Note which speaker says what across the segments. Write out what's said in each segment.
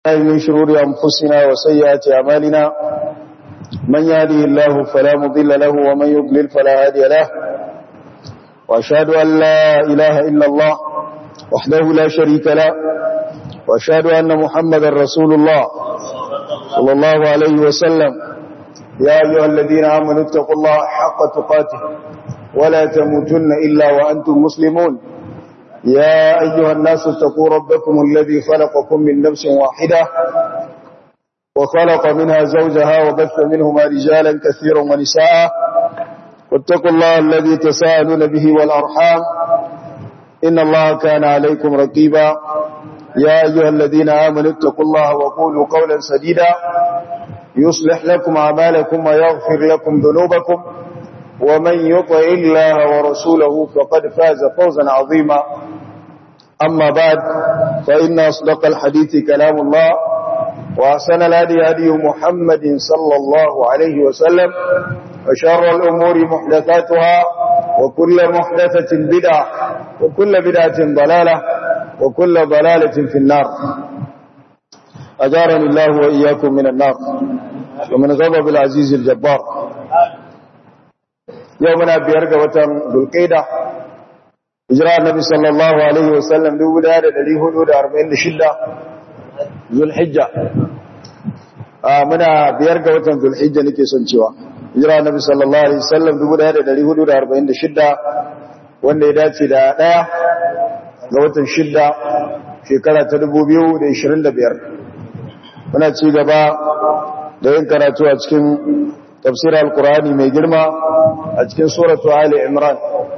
Speaker 1: من شرور أنفسنا وسيئات أعمالنا من يهده الله فلا مضل له ومن يضلل فلا هادي له وأشهد أن لا إله إلا الله وحده لا شريك له وأشهد أن محمد رسول الله صلى الله عليه وسلم يا أيها الذين آمنوا اتقوا الله حق تقاته ولا تموتن إلا وأنتم مسلمون يا أيها الناس اتقوا ربكم الذي خلقكم من نفس واحدة وخلق منها زوجها وبث منهما رجالا كثيرا ونساء واتقوا الله الذي تساءلون به والأرحام إن الله كان عليكم رقيبا يا أيها الذين آمنوا اتقوا الله وقولوا قولا سديدا يصلح لكم أعمالكم ويغفر لكم ذنوبكم ومن يطع الله ورسوله فقد فاز فوزا عظيما أما بعد فإن أصدق الحديث كلام الله وأحسن الهدي هدي محمد صلى الله عليه وسلم وشر الأمور محدثاتها وكل محدثة بدعة وكل بدعة ضلالة وكل ضلالة في النار أجارني الله وإياكم من النار ومن غضب العزيز الجبار يومنا بيرجى وتم ذو القيدة hijira annabi sallallahu alaihi wasallam 1446 zulhijja muna biyar ga watan zulhijja nake son cewa hijira annabi sallallahu alaihi wasallam 1446 wanda ya dace da daya ga watan shidda shekara ta 2025 muna ci gaba da yin karatu a cikin tafsir al-qur'ani mai girma a cikin suratu ali imran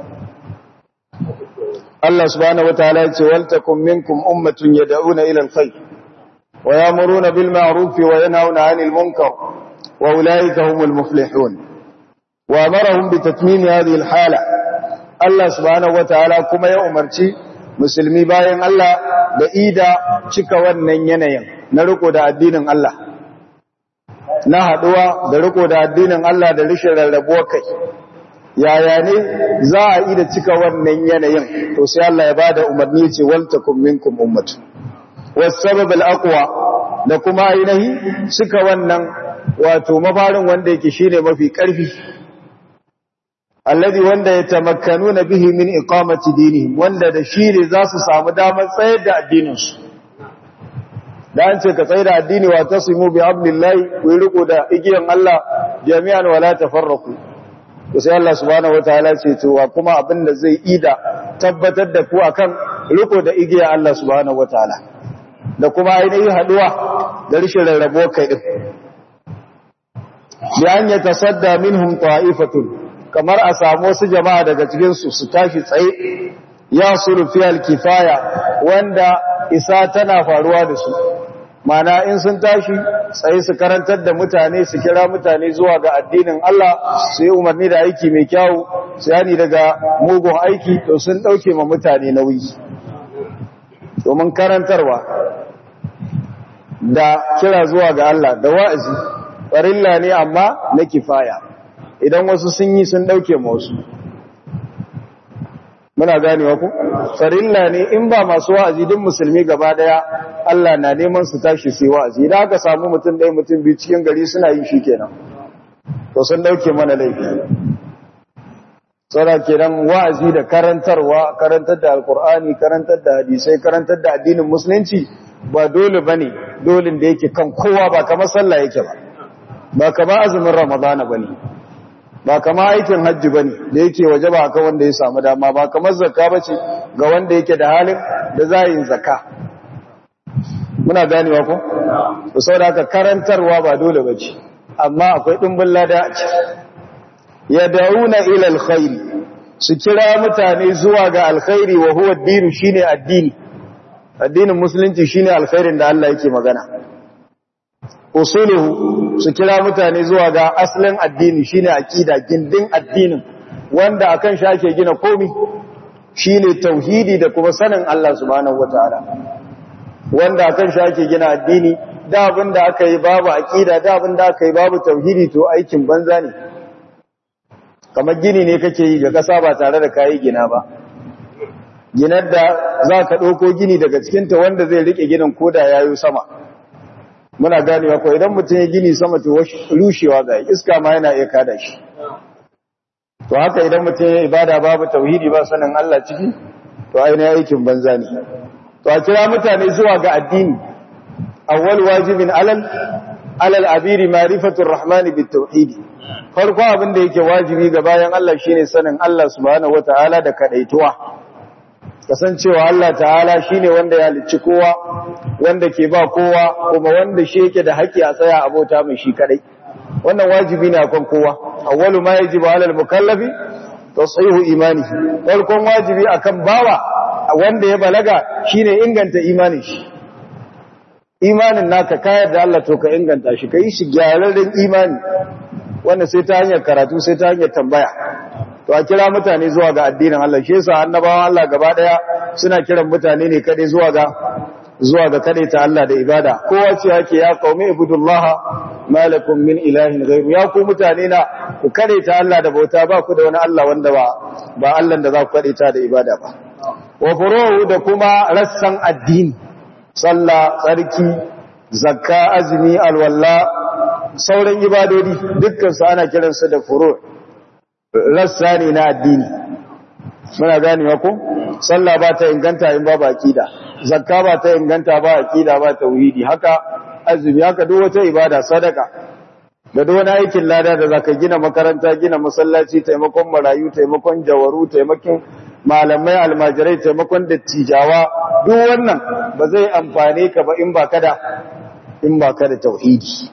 Speaker 1: Allah subhanahu wataala ya ce waltakum minkum ummatun yad'una ila alkhair wa ya'muruna bil ma'ruf wa yanhauna 'anil munkar wa ulaika humul muflihun wa amarahum bi tatmim hadhihi alhala Allah subhanahu wataala kuma ya umarci musulmi bayan Allah da ida cika wannan yanayin na riko da addinin Allah na haduwa da riko da addinin Allah da rishin rarrabuwa kai yaya ne za a yi da cika wannan yanayin to sai Allah ya bada umarni ce waltakum minkum ummatu wasabab alaqwa da kuma ainihi cika wannan wato mafarin wanda yake shine mafi karfi alladhi wanda yatamakkanuna bihi min iqamati dinihim wanda da shi ne za su samu damar tsayar da addinin su dan ce ka tsayar da addini wa tasimu bi hablillahi ku riko da igiyan Allah jami'an wala tafarraqu to sai Allah subhanahu wataala ce to wa kuma abin da zai ida tabbatar da ku akan riko da igiya Allah subhanahu wataala da kuma ainihin haduwa da rishin rarrabo kai din bi an ya tasadda minhum ta'ifatun kamar a samu wasu jama'a daga cikin su su tashi tsaye ya sulu fi al-kifaya wanda isa tana faruwa da su mana in sun tashi tsaye su karantar da mutane su kira mutane zuwa ga addinin Allah su yi umarni da aiki mai kyawu su yani daga mugun aiki to sun ɗauke ma mutane nauyi domin karantarwa da kira zuwa ga Allah da wa'azi farilla ne amma na kifaya idan wasu sun yi sun ɗauke ma wasu muna ganewa ku farilla ne in ba masu wa'azi din musulmi gaba daya Allah na neman su tashi su yi wa'azi idan aka samu mutum ɗaya mutum biyu cikin gari suna yi shi kenan to sun dauke mana laifi tsara kenan wa'azi da karantarwa karantar da alkur'ani karantar da hadisai karantar da addinin musulunci ba dole bane dolin da yake kan kowa ba kamar sallah yake ba ba kamar azumin ramadana bane ba kama aikin hajji ba ne da yake waje ba kan wanda ya samu dama ba kamar zakka ba ce ga wanda yake da halin da za yin zakka muna ganewa ko? da sau da aka karantarwa ba dole ba ce amma akwai ɗumbin lada a ce ya dauna ila alkhairi su kira mutane zuwa ga alkhairi wa huwa dinu shine addini addinin musulunci shine alkhairin da Allah yake magana usuluhu su kira mutane zuwa ga asalin addini shine aqida gindin addinin wanda akan shi ake gina komai shine tauhidi da kuma sanin Allah subhanahu wataala wanda akan shi ake gina addini da abin da aka yi babu aqida da abin da aka yi babu tauhidi to aikin banza ne kamar gini ne kake yi ga kasa ba tare da kayi gina ba ginar da za ka ɗauko gini daga cikinta wanda zai riƙe ginin koda ya yi sama muna ganewa ko idan mutum ya gini sama to rushewa ga iska ma yana iya kada shi to haka idan mutum ya ibada babu tauhidi ba sanin Allah ciki to ainihin aikin banza ne to a kira mutane zuwa ga addini awwal wajibin alal alal abiri ma'rifatur rahmani bit tauhidi farko abin da yake wajibi ga bayan Allah shine sanin Allah subhanahu wataala da kadaituwa kasancewa Allah ta'ala shine wanda ya halicci kowa wanda ke ba kowa kuma wanda shi yake da haƙƙi a tsaya abota mai shi kadai wannan wajibi ne akan kowa awwalu ma yajibu 'alal mukallafi tashihu imani farkon wajibi akan bawa wanda ya balaga shine inganta imanin shi imanin naka kayar da Allah to ka inganta shi kai shi gyararren imani wanda sai ta hanyar karatu sai ta hanyar tambaya to a kira mutane zuwa ga addinin Allah shi yasa annabawan Allah gaba daya suna kiran mutane ne kadai zuwa ga zuwa ga kadai ta Allah da ibada kowa ce yake ya qaumi ibudullaha malakum min ilahin ghairu ya ku mutane na ku kadai ta Allah da bauta ba ku da wani Allah wanda ba ba Allah da za ku kadai ta da ibada ba wa furu'u da kuma rassan addini sallah tsarki zakka azumi alwalla sauran ibadodi dukkan su ana kiransu da furu' rassa ne na addini muna ganewa ko sallah ba ta inganta in ba aqida zakka ba ta inganta ba aqida ba tauhidi haka azumi haka duk wata ibada sadaka da duk wani aikin lada da zaka gina makaranta gina masallaci taimakon marayu taimakon jawaru taimakon malamai almajirai taimakon dattijawa duk wannan ba zai amfane ka ba in ba kada in ba kada tauhidi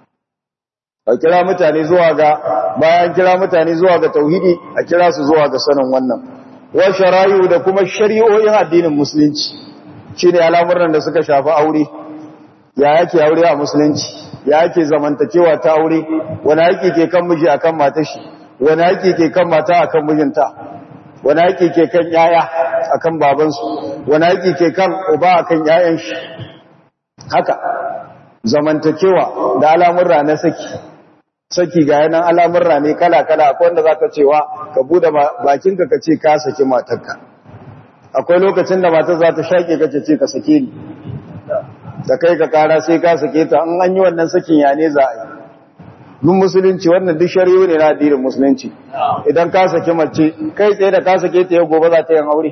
Speaker 1: a kira mutane zuwa ga bayan kira mutane zuwa ga tauhidi a kira su zuwa ga sanin wannan wa sharayu da kuma shari'o'in addinin musulunci shine al'amuran da suka shafi aure ya yake aure a musulunci ya yake zamantakewa ta aure wani haƙi ke kan miji akan matar shi wani haƙi ke kan mata akan mijinta wani haƙi ke kan yaya akan babansu wani haƙi ke kan uba akan yayan shi haka zamantakewa da al'amurra na saki saki ga yanan al'amurra ne kala-kala akwai wanda za ka cewa ka bude bakinka ka ce ka saki matarka akwai lokacin da matar za ta shaƙe ka ce ka sake ni da kai ka kara sai ka sake ta an an yi wannan sakin ya ne za a yi duk musulunci wannan duk shari'o ne na addinin musulunci idan ka saki mace kai tsaye da ka sake ta yau gobe za ta yin aure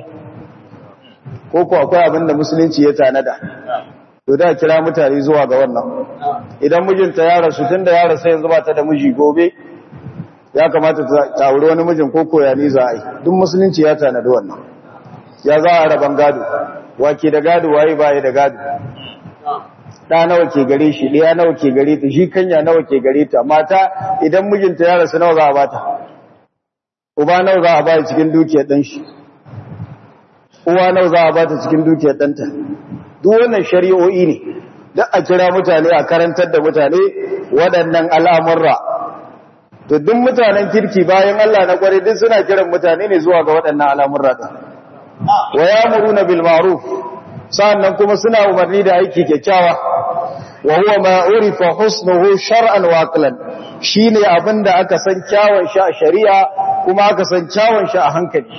Speaker 1: ko ko akwai abin da musulunci ya tanada to da kira mutane zuwa ga wannan idan mijinta ya rasu tun da ya rasu yanzu ba ta da miji gobe ya kamata ta auri wani mijin ko koya ni za a yi duk musulunci ya tanadi wannan ya za a raban gado wake da gado waye baya da gado ɗa nawa ke gare shi ɗaya nawa ke gare ta shi kanya nawa ke gare ta mata idan mijinta ya rasu nawa za a bata uba nawa za a bata cikin dukiyar ɗan shi uwa nawa za a bata cikin dukiyar ɗanta duk wannan shari'o'i ne duk a kira mutane a karantar da mutane waɗannan al'amurra to duk mutanen kirki bayan Allah na kware duk suna kiran mutane ne zuwa ga waɗannan al'amurra ɗin wa ya'muruna bil ma'ruf sa'annan kuma suna umarni da aiki kyakkyawa wa huwa ma urifa husnuhu shar'an wa aqlan shine abinda aka san kyawun shi a shari'a kuma aka san kyawun shi a hankali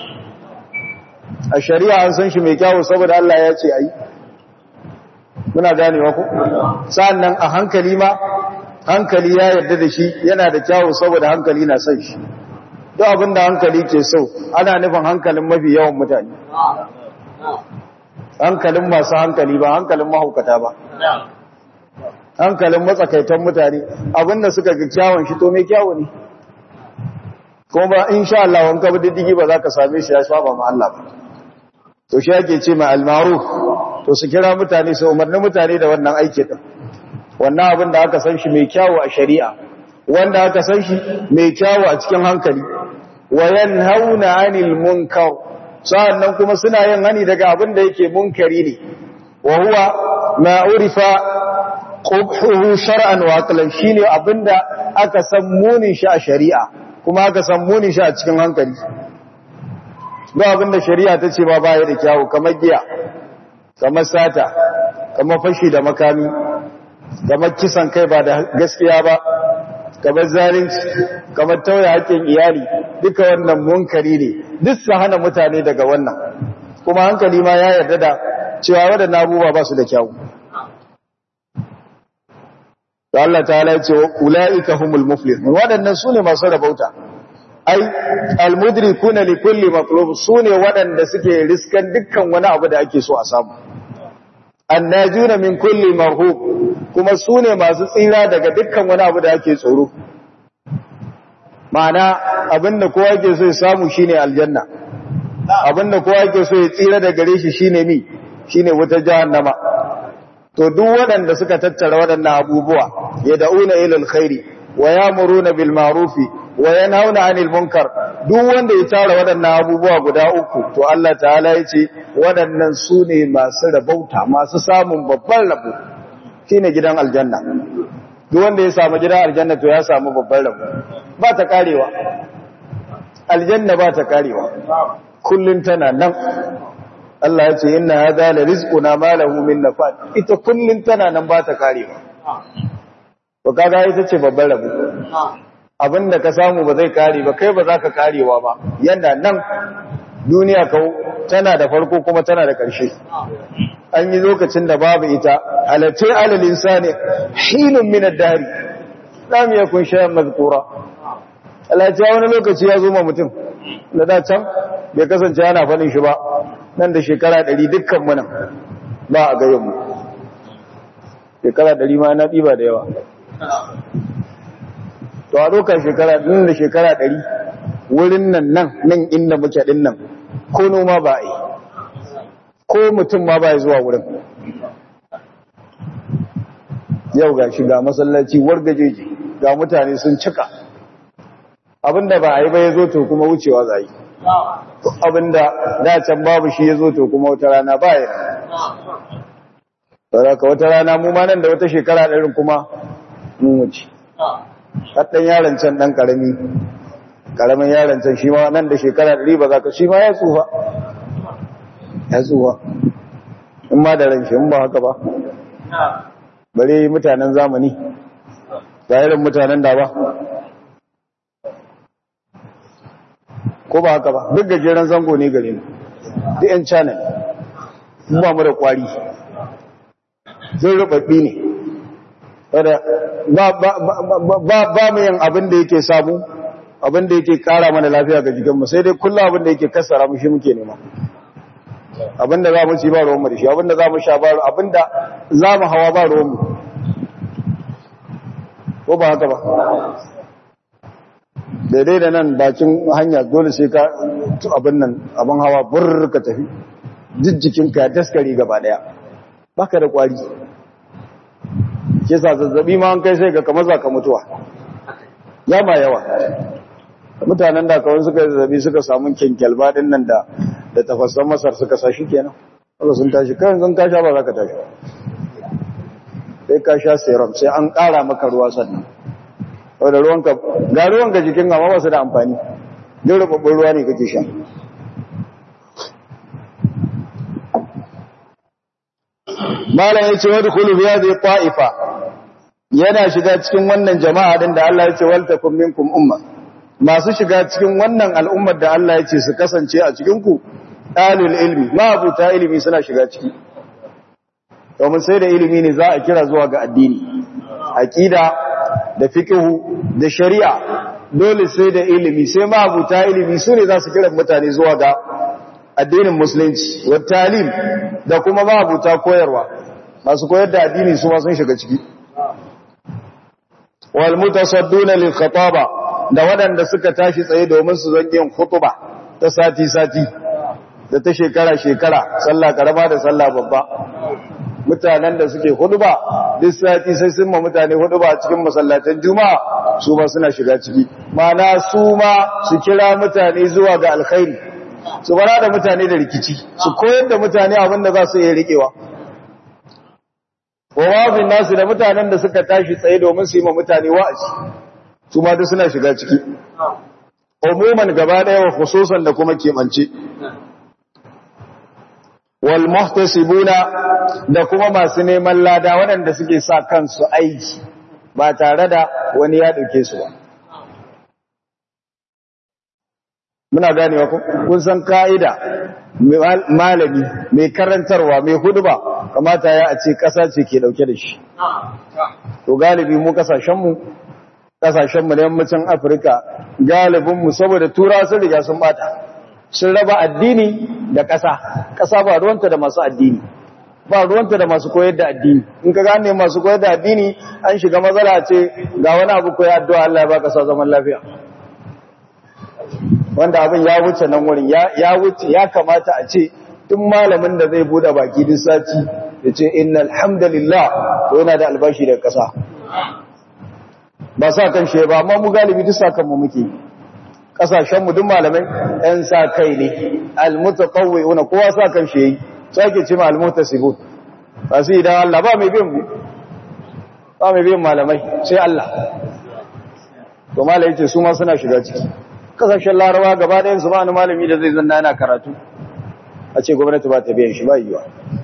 Speaker 1: a shari'a an san shi mai kyawu saboda Allah ya ce ayi muna ganewa ku sa'annan a hankali ma hankali ya yarda da shi yana da kyawu saboda hankali na son shi duk abinda hankali ke so ana nufin hankalin mafi yawan mutane hankalin masu hankali ba hankalin mahaukata ba hankalin matsakaitan mutane abinda suka ga kyawun shi to mai kyawu ne kuma insha Allah wanka bi diddigi ba za ka same shi ya saba ma Allah ba to shi ake ce mai almaruf to su kira mutane su umarni mutane da wannan aiki din wannan abin da aka san shi mai kyawu a shari'a wanda aka san shi mai kyawu a cikin hankali wa yanhauna 'anil munkar sa'annan kuma suna yin hani daga abin da yake munkari ne wa huwa ma urifa qubhuhu shar'an wa aqlan shine abinda aka san munin shi a shari'a kuma aka san munin shi a cikin hankali ba abinda shari'a ta ce ba baya da kyawu kamar giya kamar sata kamar fashi da makami kamar kisan kai ba da gaskiya ba kamar zalunci kamar tauye haƙƙin iyali duka wannan munkari ne duk su hana mutane daga wannan kuma hankali ma ya yarda da cewa waɗannan abubuwa ba su da kyawu to Allah ta'ala ya ce ulaika humul muflihun waɗannan sune masu rabauta ai almudrikuna li kulli matlub sune waɗanda suke riskan dukkan wani abu da ake so a samu annajuna min kulli marhub kuma sune masu tsira daga dukkan wani abu da ake tsoro ma'ana abinda kowa yake so ya samu shine aljanna abinda kowa yake so ya tsira daga gare shi shine mi shine wuta jahannama to duk waɗanda suka tattara waɗannan abubuwa yad'una ila alkhairi wa ya'muruna bil ma'rufi wa yanhauna 'anil munkar duk wanda ya tara waɗannan abubuwa guda uku to Allah ta'ala yace waɗannan sune masu rabauta masu samun babban rabo shine gidan aljanna duk wanda ya samu gidan aljanna to ya samu babban rabo ba ta karewa aljanna ba ta karewa kullun tana nan Allah ya ce inna hadha la rizquna ma lahu min nafad ita kullun tana nan ba ta karewa to kaga ita ce babban rabo abinda ka samu ba zai kare ba kai ba za ka karewa ba yanda nan duniya kau tana da farko kuma tana da ƙarshe an yi lokacin da babu ita halatte alal insani hinun min ad-dari lam yakun shay'an mazkura Allah ya wani lokaci ya zo ma mutum da da can bai kasance ana fadin shi ba nan da shekara 100 dukkan mu nan ba a gayen mu shekara 100 ma na diba da yawa to a dokar shekara nan da shekara 100 wurin nan nan nan inda muke din nan ko noma ba a yi ko mutum ma ba ya zuwa wurin yau ga shiga masallaci wargajeji ga mutane sun cika abinda ba a yi ba ya zo to kuma wucewa za yi abinda da can babu shi ya zo to kuma wata rana ba ya ka wata rana mu ma nan da wata shekara ɗarin kuma mun wuce haɗin yaron can ɗan ƙarami ƙaramin yaron can shi ma nan da shekara ɗari ba za ka shi ma ya tsufa ya tsufa in ma da ran shi in ba haka ba bare mutanen zamani ga irin mutanen da ba ko ba haka ba duk gajeren zango ne gare mu duk yan channel ba mu da kwari zai rubabbi ne ba mu yin abin da yake samu abin da yake kara mana lafiya ga jikinmu sai dai kullum abin da yake kassara mu shi muke nema abin da za mu ci ba ruwanmu da shi abin da za mu sha ba abin da za mu hawa ba ruwanmu ko ba haka ba daidai da nan bakin hanya dole sai ka abin nan abin hawa burr ka tafi jijjikinka ya daskare gaba daya baka da kwari ke sa zazzabi ma an kai sai ga kamar za ka mutuwa ya ma yawa mutanen da kawai suka yi zazzabi suka samu kyankyalba din nan da da tafassan masar suka sa shi kenan wanda sun tashi kan zan ka sha ba za ka tashi sai ka sha serum sai an ƙara maka ruwa sannan wadda ruwanka ga ruwanka jikin amma ba su da amfani duk rubabbin ruwa ne kake sha malam ya ce wadda kulu biya zai ta'ifa yana shiga cikin wannan jama'a din da Allah ya ce waltakum minkum umma masu shiga cikin wannan al'ummar da Allah ya ce su kasance a cikin ku dalil ilmi mabuta ilimi suna shiga ciki domin sai da ilimi ne za a kira zuwa ga addini aqida da fiqhu da shari'a dole sai da ilimi sai mabuta ilimi su ne za su kira mutane zuwa ga addinin musulunci wa talim da kuma mabuta koyarwa masu koyar da addini su ma sun shiga ciki wal mutasadduna lil khataba da waɗanda suka tashi tsaye domin su zan yin khutba ta sati sati da ta shekara shekara sallah karama da sallah babba mutanen da suke khutba duk sati sai sun ma mutane khutba cikin masallatan juma'a su ma suna shiga ciki mana su ma su kira mutane zuwa ga alkhairi su bara da mutane da rikici su koyar da mutane abin da za su iya riƙewa wa wazin nasu da mutanen da suka tashi tsaye domin su yi ma mutane wa'azi su ma duk suna shiga ciki umuman gaba ɗaya wa khususan da kuma keɓance wal muhtasibuna da kuma masu neman lada waɗanda suke sa kansu aiki ba tare da wani ya ɗauke su ba muna ganewa kun san ka'ida malami mai karantarwa mai huduba kamata ya a ce ƙasa ce ke ɗauke da shi to galibi mu kasashenmu kasashenmu na yammacin afirka galibinmu saboda tura sun riga sun bata sun raba addini da ƙasa ƙasa ba ruwanta da masu addini ba ruwanta da masu koyar da addini in ka gane masu koyar da addini an shiga matsala ce ga wani abu koyar addu'a Allah ya baka sa zaman lafiya wanda abin ya wuce nan wurin ya wuce ya kamata a ce duk malamin da zai bude baki duk sati ya ce innal hamdalillah to yana da albashi daga ƙasa ba sa kan shi ba amma mu galibi duk sakan mu muke kasashen mu duk malamai ɗan sa kai ne almutatawwi'una kowa sa kan shi yayi sake ce almutasibun ba su idan Allah ba mai biyan mu ba mai biyan malamai sai Allah to malai yace su ma suna shiga ciki kasashen larawa gaba ɗayan su ba wani malami da zai zanna yana karatu a ce gwamnati ba ta biyan shi ba yiwa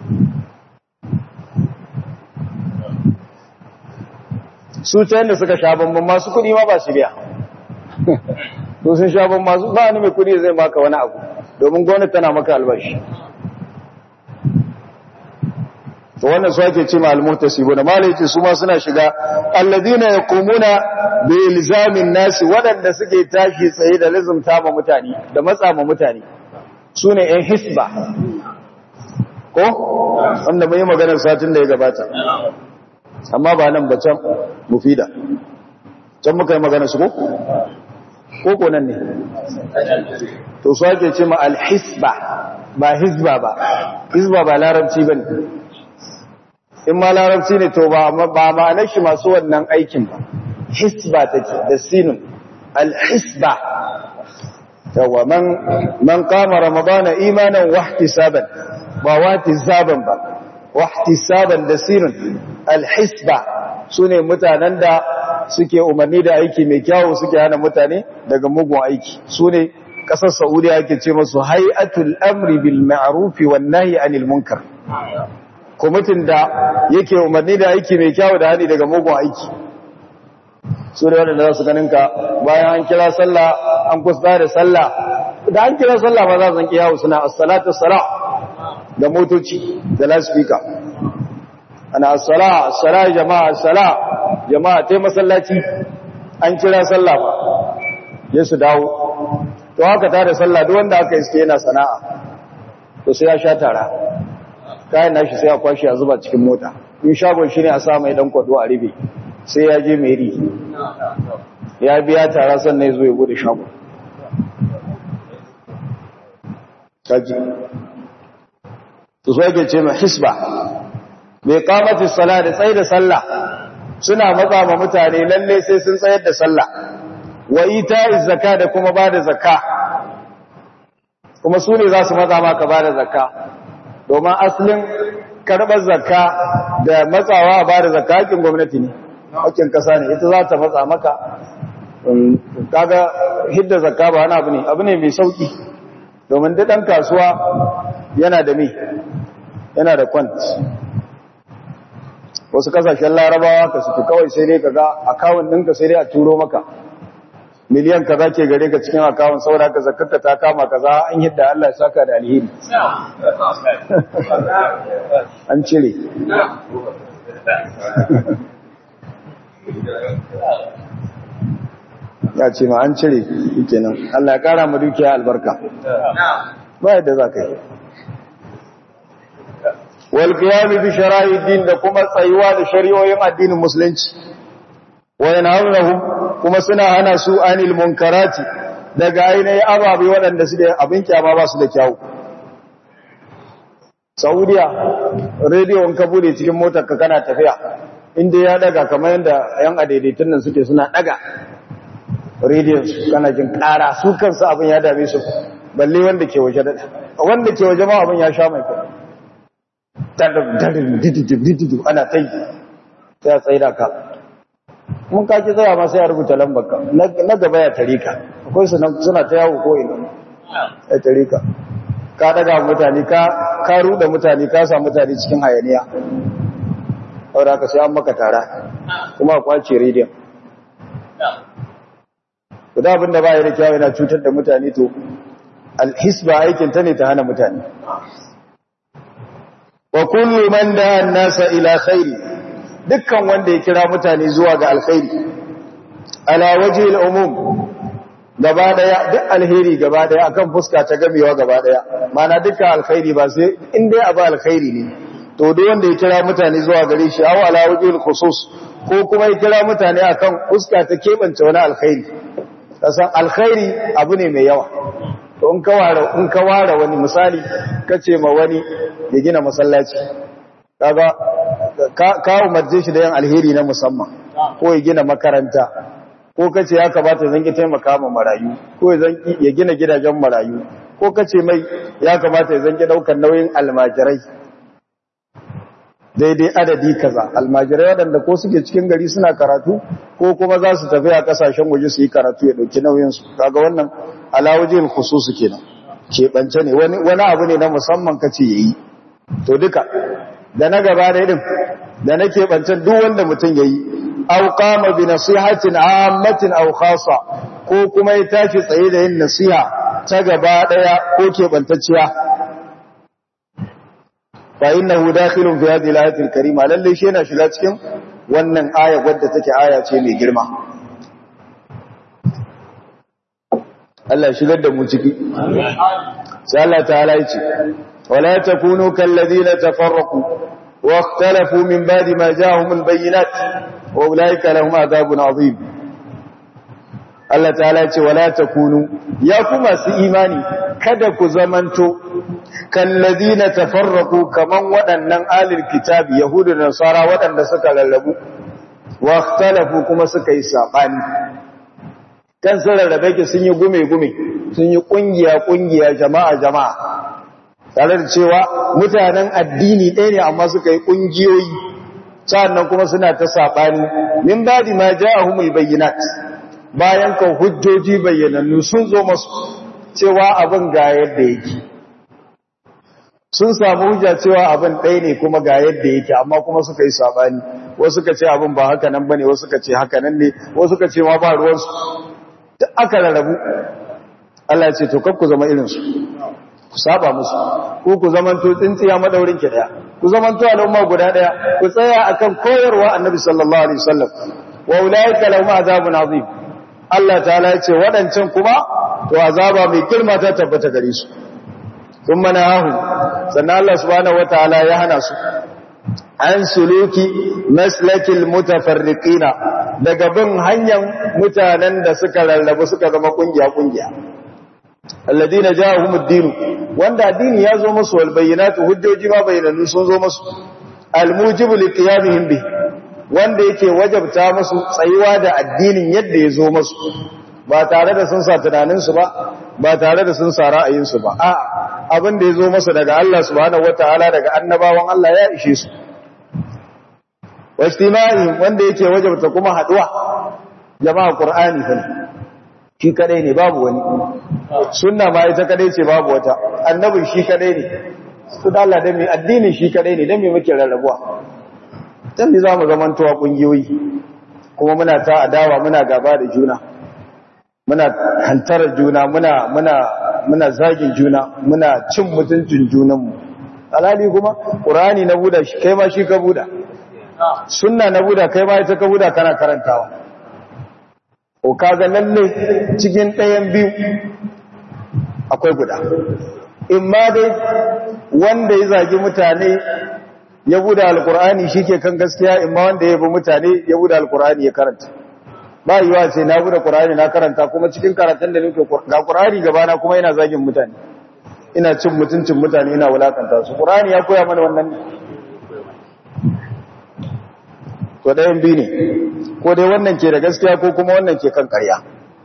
Speaker 1: su ta yadda suka sha bambam masu kudi ma ba su biya su sun sha bambam masu ba ni mai kudi zai maka wani abu domin gwamnati tana maka albashi to wannan su ake ce ma'almurta sibo da malai ce su ma suna shiga alladina ya kumuna da ilzamin nasi waɗanda suke tashi tsaye da lizumta ma mutane da matsa ma mutane su ne ‘yan hisba ko wanda mai maganar satin da ya gabata amma ba nan ba can mufida can muka yi magana su ko? ko nan ne to su ake ce ma alhisba ba hisba ba hisba ba larabci ba ne in ma larabci ne to ba ma'anar shi masu wannan aikin ba hisba take da sinin alhisba yawa man man kama ramadana imanan wahtisaban ba wahtisaban ba wahtisaban da sinin alhisba sune mutanen da suke umarni da aiki mai kyawu suke hana mutane daga mugun aiki sune kasar saudiya ake ce masu hay'atul amri bil ma'ruf wan nahyi anil munkar kwamitin da yake umarni da aiki mai kyawu da hani daga mugun aiki su da wadanda za su ganin ka bayan an kira sallah an kusa da sallah da an kira sallah ba za su zanki yawo suna as-salatu sala da motoci da loudspeaker ana as-sala as-sala jama'a as-sala jama'a tai masallaci an kira sallah ba ya su dawo to haka ta da sallah duk wanda aka iske yana sana'a to sai ya sha tara kayan nashi sai a kwashe a zuba cikin mota in shagon shi ne a sa mai dan kwado a ribe sai ya je mai ri ya biya tara sannan ya zo ya bude shagon kaji to so yake ce mai hisba mai kamata sala da tsaye da sallah suna matsa ma mutane lalle sai sun tsayar da sallah wa ita'iz zakka da kuma bada zakka kuma su ne za su matsa maka bada zakka domin asalin karɓar zakka da matsawa a bada zakka hakin gwamnati ne hakin ƙasa ne ita za ta matsa maka kaga hidda zakka ba wani abu ne abu ne mai sauki domin duk ɗan kasuwa yana da mai yana da kwant wasu kasashen larabawa ka suke kawai sai dai kaga akawun ɗinka sai dai a turo maka miliyan kaza ke gare ka cikin akawun saboda ka zakarka ta kama kaza an yadda Allah ya saka da alheri an cire ya ce ma an cire kenan Allah ya kara mu dukiya albarka ba yadda za ka yi wal qiyam bi shara'i din da kuma tsayuwa da shari'o'in addinin musulunci wa yanhawhum kuma suna hana su anil munkarati daga ainihin ababe waɗanda su da abin kyama ba su da kyawu saudiya rediyon ka bude cikin motar ka kana tafiya inda ya daga kamar yadda yan adaidaitun nan suke suna daga rediyon su kana jin ƙara su kansu abin ya dame su balle wanda ke waje daɗa wanda ke waje ma abin ya sha mai kai darin dididim ana ta yi sai a tsaye da ka mun kaki tsaya ma sai ya rubuta lambar ka na gaba ya tare ka akwai suna ta yawo ko ina ya tare ka ka daga mutane ka ka ruda mutane ka sa mutane cikin hayaniya saboda ka sai an maka tara kuma a kwace rediyon guda abin da ba ya da kyawu yana cutar da mutane to alhisba aikin ta ne ta hana mutane wa kullu man da nasa ila khairi dukkan wanda ya kira mutane zuwa ga alkhairi ala wajhil umum gaba daya duk alheri gaba daya akan fuska ta gamewa gaba daya mana dukkan alkhairi ba sai in dai abu alkhairi ne to duk wanda ya kira mutane zuwa gare shi aw ala wajhil khusus ko kuma ya kira mutane akan fuska ta kebance wani alkhairi kasan alkhairi abu ne mai yawa to in ka ware in ka ware wani misali kace ma wani ya gina masallaci kaga ka umarce shi da yin alheri na musamman ko ya gina makaranta ko kace ya kamata zan ki taimaka ma marayu ko ya gina gidajen marayu ko kace mai ya kamata zan ki daukar nauyin almajirai daidai adadi kaza almajirai waɗanda ko suke cikin gari suna karatu ko kuma za su tafi a kasashen waje su yi karatu ya ɗauki nauyinsu kaga wannan alawajin khususu kenan keɓance ne wani abu ne na musamman kace yayi to duka da na gaba da irin da na keɓancen duk wanda mutum yayi aw qama bi nasihatin ammatin aw khassa ko kuma ya tashi tsaye da yin nasiha ta gaba daya ko keɓantacciya fa innahu dakhilun fi hadhihi al-ayati al-karima lalle shi yana shiga cikin wannan aya wadda take aya ce mai girma Allah ya shigar da mu ciki sai Allah ta'ala ya ce wala takunu kal ladina tafarraqu wa ikhtalafu min ba'di ma ja'ahum al-bayyinat wa ulaika lahum adhabun 'azim Allah ta'ala ya ce wala takunu ya ku masu imani kada ku zamanto kallazina tafarraqu kaman waɗannan alil kitabi yahudu da nasara waɗanda suka lallabu wa ikhtalafu kuma suka yi sabani kan sun rarrabe ki sun yi gume gume sun yi kungiya kungiya jama'a jama'a tare da cewa mutanen addini ɗaya ne amma suka yi kungiyoyi sannan kuma suna ta sabani min badi ma ja'ahumul bayyinat bayan kan hujjoji bayyanannu sun zo masu cewa abin ga yadda yake sun samu hujja cewa abin ɗaya ne kuma ga yadda yake amma kuma suka yi sabani wasu suka ce abin ba haka nan bane wasu suka ce haka nan ne wasu suka ce ma ba ruwansu duk aka rarrabu Allah ya ce to kar ku zama irin su ku saba musu ko ku zamanto tsintsiya madaurin ki daya ku zamanto al'umma guda daya ku tsaya akan koyarwa annabi sallallahu alaihi wasallam wa ulaika lahum azabun azim Allah ta'ala ya ce waɗancan kuma to azaba mai girma ta tabbata gare su sun mana hahu sannan Allah subhanahu wataala ya hana su an suluki maslakil mutafarriqina daga bin hanyar mutanen da suka rarrabu suka zama kungiya kungiya alladina ja'ahumud din wanda addini ya zo musu wal bayyinatu hujjoji ma bayyanannu sun zo musu almujibu liqiyamihim bi wanda yake wajabta musu tsayuwa da addinin yadda ya zo musu ba tare da sun sa tunaninsu ba ba tare da sun sa ra'ayinsu ba a abin da ya zo masa daga Allah subhanahu wataala daga annabawan Allah ya ishe su wastima'i wanda yake wajabta kuma haduwa jama'a qur'ani fa shi kadai ne babu wani sunna ma ita kadai ce babu wata annabin shi kadai ne su da Allah da mai addinin shi kadai ne dan me muke rarrabuwa dan me zamu zamantowa kungiyoyi kuma muna ta adawa muna gaba da juna muna hantarar juna muna muna muna zagin juna muna cin mutuncin junanmu alhali kuma qur'ani na buda shi kai ma shi ka buda sunna na buda kai ma ita ka buda kana karantawa o kaga lalle cikin ɗayan biyu akwai guda in ma dai wanda ya zagi mutane ya buda alqur'ani shike kan gaskiya in ma wanda ya bi mutane ya buda alqur'ani ya karanta ba yiwa ce na bude Qur'ani na karanta kuma cikin karatun da nake ga Qur'ani gaba na kuma ina zagin mutane ina cin mutuncin mutane ina wulakanta su Qur'ani ya koya mana wannan ne to dayan bi ne ko dai wannan ke da gaskiya ko kuma wannan ke kan ƙarya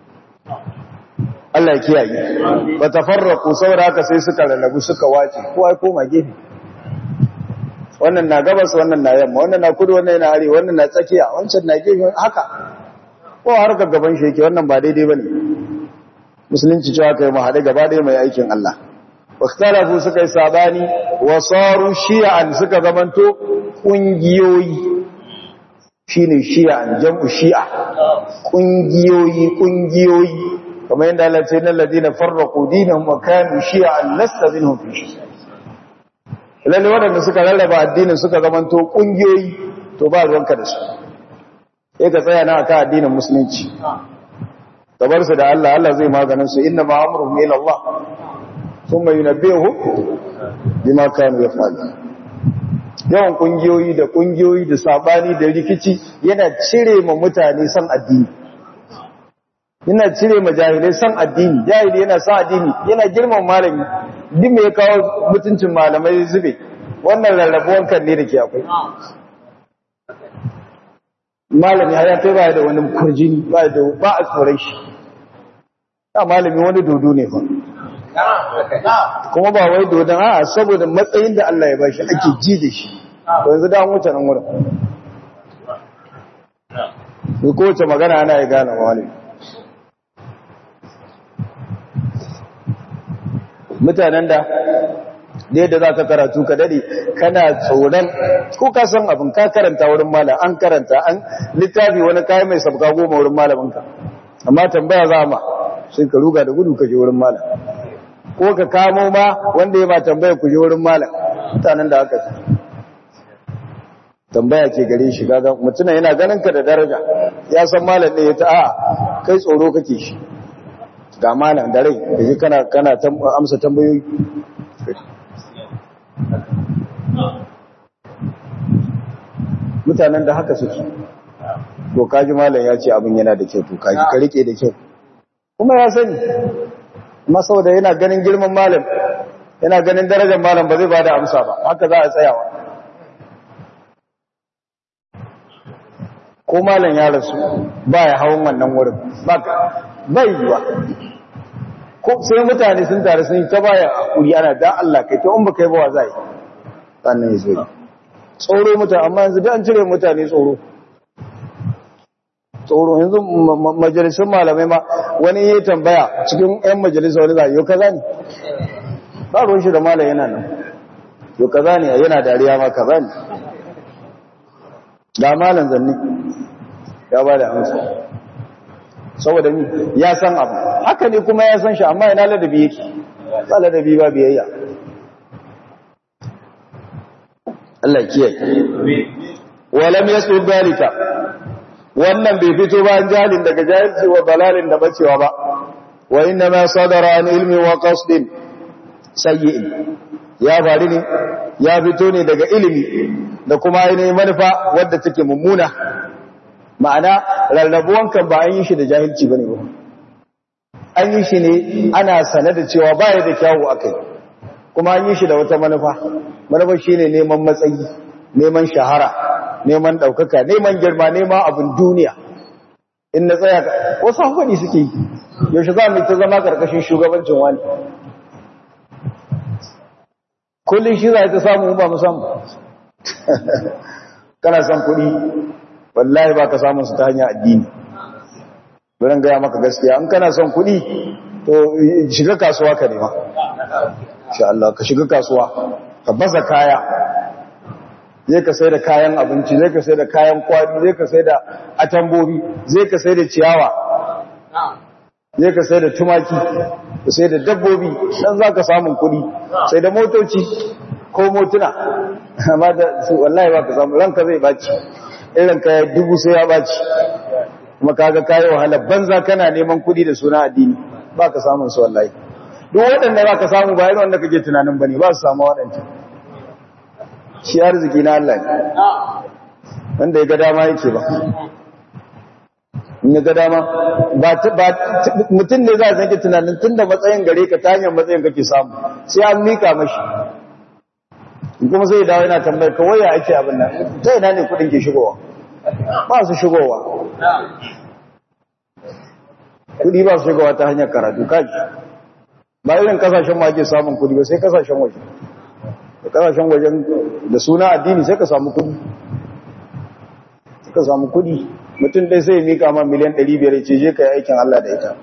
Speaker 1: Allah ya kiyaye ba tafarraqu saboda haka sai suka lalabu suka wace ko ai koma gefe wannan na gabas wannan na yamma wannan na kudu wannan na arewa wannan na tsakiya wancan na gefe haka ko har ga gaban shi yake wannan ba daidai bane musulunci cewa kai mu hade gaba ɗaya mai aikin Allah wakhtalafu suka yi sabani wa saru shi'an suka zamanto kungiyoyi shine shi'an jam'u shi'a kungiyoyi kungiyoyi kamar yadda Allah ce nan ladina farraqu dinahum wa kanu shi'an lasta minhum fi shay lalle wadanda suka rarraba addinin suka zamanto kungiyoyi to ba ruwanka da su sai ka tsaya na aka addinin musulunci ka bar su da Allah Allah zai maganin su inna ma amruhum ila Allah thumma yunabbihu bima kanu yaf'alun yawan kungiyoyi da kungiyoyi da sabani da rikici yana cire ma mutane san addini yana cire ma jahilai san addini jahili yana san addini yana girman malami duk me ya kawo mutuncin malamai zube wannan rarrabuwan kan ne da ke akwai malami ya kai ba da wani kurjini ba da ba a tsoron shi ya malami wani dodo ne fa kuma ba wai dodon a saboda matsayin da Allah ya ba shi ake ji da shi to yanzu da an wuce nan wurin ko kowace magana ana ya gane malami mutanen da da yadda za ka karatu ka dade kana tsoron ko ka san abin ka karanta wurin malam an karanta an littafi wani kayan mai sabga goma wurin malaminka amma tambaya za ma sai ka ruga da gudu ka je wurin malam ko ka kamo ma wanda ya ma tambaya ku je wurin malam mutanen da aka ci tambaya ke gare shi gaga mutumin yana ganin ka da daraja ya san malam ne ya ta a kai tsoro kake shi ga malam da rai da kana kana amsa tambayoyi mutanen da haka suke to kaji malam ya ce abin yana da kyau to kaji ka rike da kyau kuma ya sani amma saboda yana ganin girman malam yana ganin darajar malam ba zai bada amsa ba haka za a tsayawa ko malam ya rasu ba ya hawan wannan wurin ba bai yiwa ko sai mutane sun tare sun yi ta baya hakuri ana da Allah kai to in ba kai ba wa zai sannan ya zo tsoro mutane amma yanzu da an cire mutane tsoro tsoro yanzu majalisun malamai ma wani yi tambaya cikin 'yan majalisa wani zai yau kaza ne ba ruwan shi da malam yana nan yau kaza ne yana dariya ma kaza ne ga malam zanni ya ba da amsa saboda ni ya san abu haka ne kuma ya san shi amma yana ladabi yake ba ladabi ba biyayya Allah kiyaye walam yasu dalika wannan bai fito ba jahilin daga jahilci wa dalalin da bacewa ba wa inna ma sadara an ilmi wa qasdin sayyi'in ya bari ne ya fito ne daga ilimi da kuma ainihin manufa wadda take mummuna ma'ana rarrabuwan kan ba an yi shi da jahilci bane ba an yi shi ne ana sane da cewa baya da kyawu akai kuma an yi shi da wata manufa manufa shine neman matsayi neman shahara neman ɗaukaka neman girma neman abin duniya in na tsaya ka wasu hankali suke yi yaushe za mu ta zama ƙarƙashin shugabancin wani kullum shi za ta samu ba mu samu kana son kuɗi wallahi ba ka samun su ta hanyar addini wurin gaya maka gaskiya an kana son kuɗi to shiga kasuwa ka nema insha Allah ka shiga kasuwa ka baza kaya zai ka sai da kayan abinci zai ka sai da kayan kwadi zai ka sai da atambobi zai ka sai da ciyawa zai ka sai da tumaki ka sai da dabbobi dan za ka samun kuɗi sai da motoci ko motuna amma da su wallahi ba ka samu ranka zai baci irin ka dubu sai ya baci kuma kaga kayi wahala banza kana neman kuɗi da suna addini ba ka samun su wallahi duk waɗanda ba ka samu ba irin wanda kake tunanin bane ba su samu waɗancan shi arziki na Allah ne wanda ya ga dama yake ba in ya ga dama ba mutum ne za a zanke tunanin tun da matsayin gare ka ta hanyar matsayin kake samu sai an mika mashi kuma sai dawo yana tambayar ka waya ake abin nan ta ina ne kudin ke shigowa ba su shigowa kudi ba su shigowa ta hanyar karatu kaji ba irin kasashen ma ake samun kudi ba sai kasashen waje da kasashen wajen da suna addini sai ka samu kudi sai ka samu kudi mutum dai sai ya mika ma miliyan 500 ce je ka yi aikin Allah da ita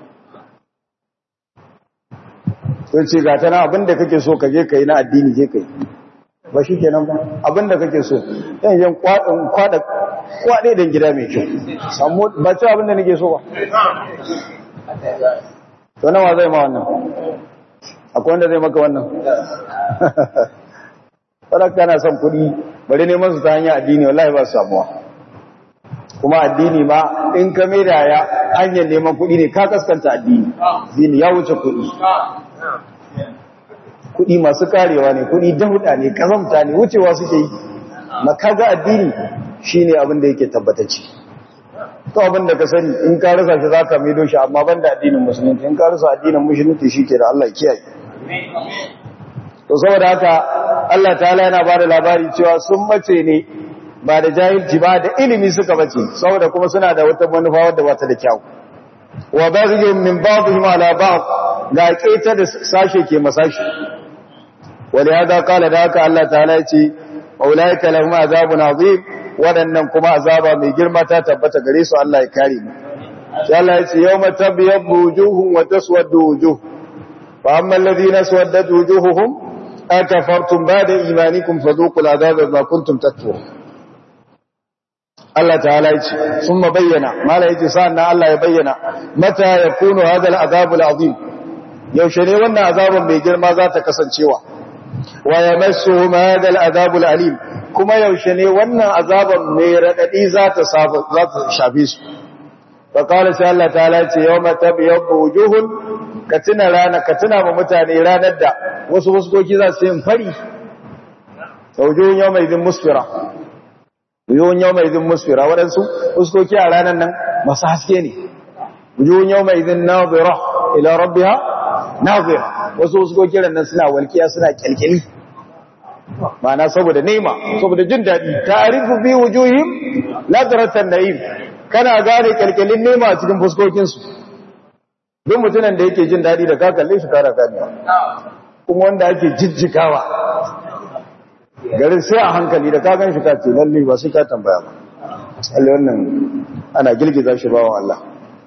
Speaker 1: sai ce ga tana abinda kake so ka je ka yi na addini je ka yi ba shi kenan ba abinda kake so yan yan kwada kwade dan gida mai kyau samu ba ce abinda nake so ba to nawa zai ma wannan akwai wanda zai maka wannan wadda kana son kuɗi bari neman su ta hanyar addini wallahi ba su samuwa kuma addini ma in ka mai da ya hanyar neman kuɗi ne ka kaskanta addini addini ya wuce kuɗi kuɗi masu karewa ne kuɗi dauda ne kazamta ne wucewa suke yi makaga addini shine abin da yake tabbatacce to abin da ka sani in ka rasa shi zaka maido shi amma banda addinin musulunci in ka rasa addinin musulunci shike da Allah kiyaye to saboda haka Allah ta'ala yana bada labari cewa sun mace ne ba da jahilci ba da ilimi suka bace saboda kuma suna da wata manufa wadda ba ta da kyau wa baghiyun min ba'dihim ala ba'd ga keta da sashe ke masashi wali hada kala da haka Allah ta'ala ya ce ulaika lahum azabun azim wadannan kuma azaba mai girma ta tabbata gare su Allah ya kare mu sai Allah ya ce yawma tabyaddu wujuhum wa taswaddu wujuh fa amma alladhina swaddat wujuhuhum akafartum ba'da imanikum fadhuqul azaba bima kuntum takfurun Allah ta'ala ya ce sun bayyana mala yace sa'an Allah ya bayyana mata yakunu hadha al-azab al-azim yaushe ne wannan azabin mai girma za ta kasancewa wa yamassuhum hadha al-azab al-alim kuma yaushe ne wannan azaban mai radadi za ta za ta shafe su fa qala sai Allah ta'ala ya ce yawma tabyaddu wujuhun ka tuna rana ka tuna ma mutane ranar da wasu wasu doki za su yi fari wujuhun yawma idin musfira wujuhun yau mai izin musfira waɗansu fuskoki a ranar nan masu haske ne wujuhun yau mai izin nazira ila rabbiha nazira wasu fuskoki nan suna walkiya suna kyalkyali ma'ana saboda nema saboda jin daɗi ta'arifu bi wujuhim nadratan na'im kana gane kyalkyalin nema a cikin fuskokinsu duk mutumin da yake jin daɗi da ka kalle shi kara ganewa kuma wanda ake jijjikawa garin sai a hankali da ka gan shi ka ce lalle ba sai ka tambaya ba Allah wannan ana girgiza shi bawan Allah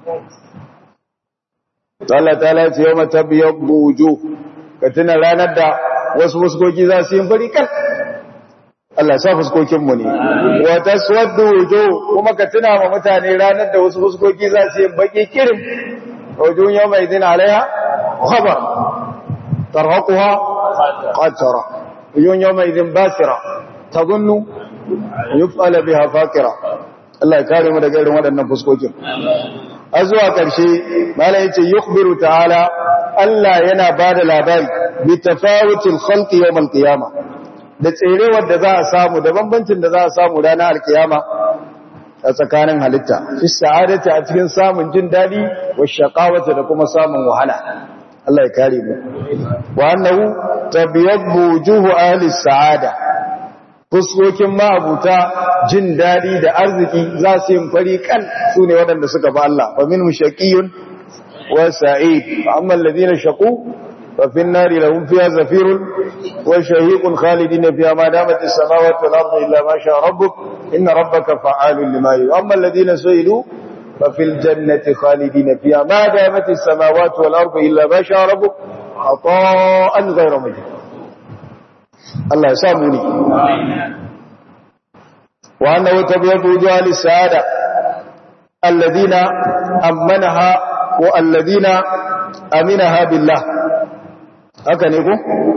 Speaker 1: Allah ta'ala ce yau matabiyar bujo ka tuna ranar da wasu fuskoki za su yi fari kan Allah sa fuskokinmu ne wata suwadda wujo kuma ka tuna ma mutane ranar da wasu fuskoki za su yi baki kirin wajen yau mai zina alaiha khabar tarhaquha qatara وجون يومئذ باسرة تظن يفعل بها فاكرة الله يكرم da gairin waɗannan fuskokin a zuwa ƙarshe malai yace yukhbiru ta'ala Allah yana bada labari bi tafawutil khalqi yawm al-qiyama da tserewar da za a samu da bambancin da za a samu ranar al-qiyama a tsakanin halitta fi sa'adati a cikin samun jin dadi wa shaqawati da kuma samun wahala Allah ya kare mu wa annahu tabyabbu wujuhu ahli sa'ada fuskokin ma'abuta jin dadi da arziki za su yin fari kan su ne waɗanda suka ba Allah fa minhum shaqiyun wa sa'id amma alladhina shaqu fa fi an-nari lahum fiha zafirun wa shahiqun khalidin fiha ma damat as-samawati wal ardu illa ma sha'a rabbuk inna rabbaka fa'alun lima yurid amma alladhina su'ilu ففي الجنة خالدين فيها ما دامت السماوات والأرض إلا ما شاء ربك عطاء غير مجد الله يسامني وأنه تبيض وجوه للسعادة الذين أمنها والذين أمنها بالله haka ne ko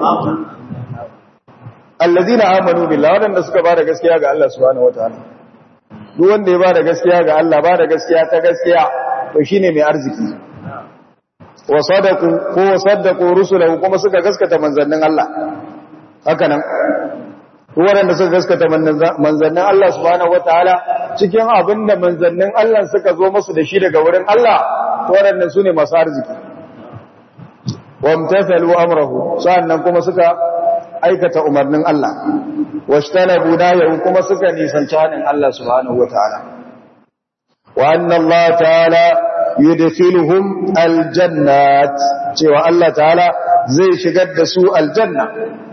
Speaker 1: alladina amanu billahi wadanda suka bada gaskiya ga Allah subhanahu wataala duk wanda ya bada gaskiya ga Allah bada gaskiya ta gaskiya to shine mai arziki wa sadaqu ko saddaqu rusulahu kuma suka gaskata manzannin Allah haka nan duk wanda suka gaskata manzannin Allah subhanahu wataala cikin abinda manzannin Allah suka zo musu da shi daga wurin Allah to waɗannan sune masu arziki wamtathalu amrahu sa'annan kuma suka aikata umarnin Allah washtanabu nahyun kuma suka nisanci hanin Allah subhanahu wataala wa anna Allah ta'ala yudkhiluhum aljannat cewa Allah ta'ala zai shigar da su aljanna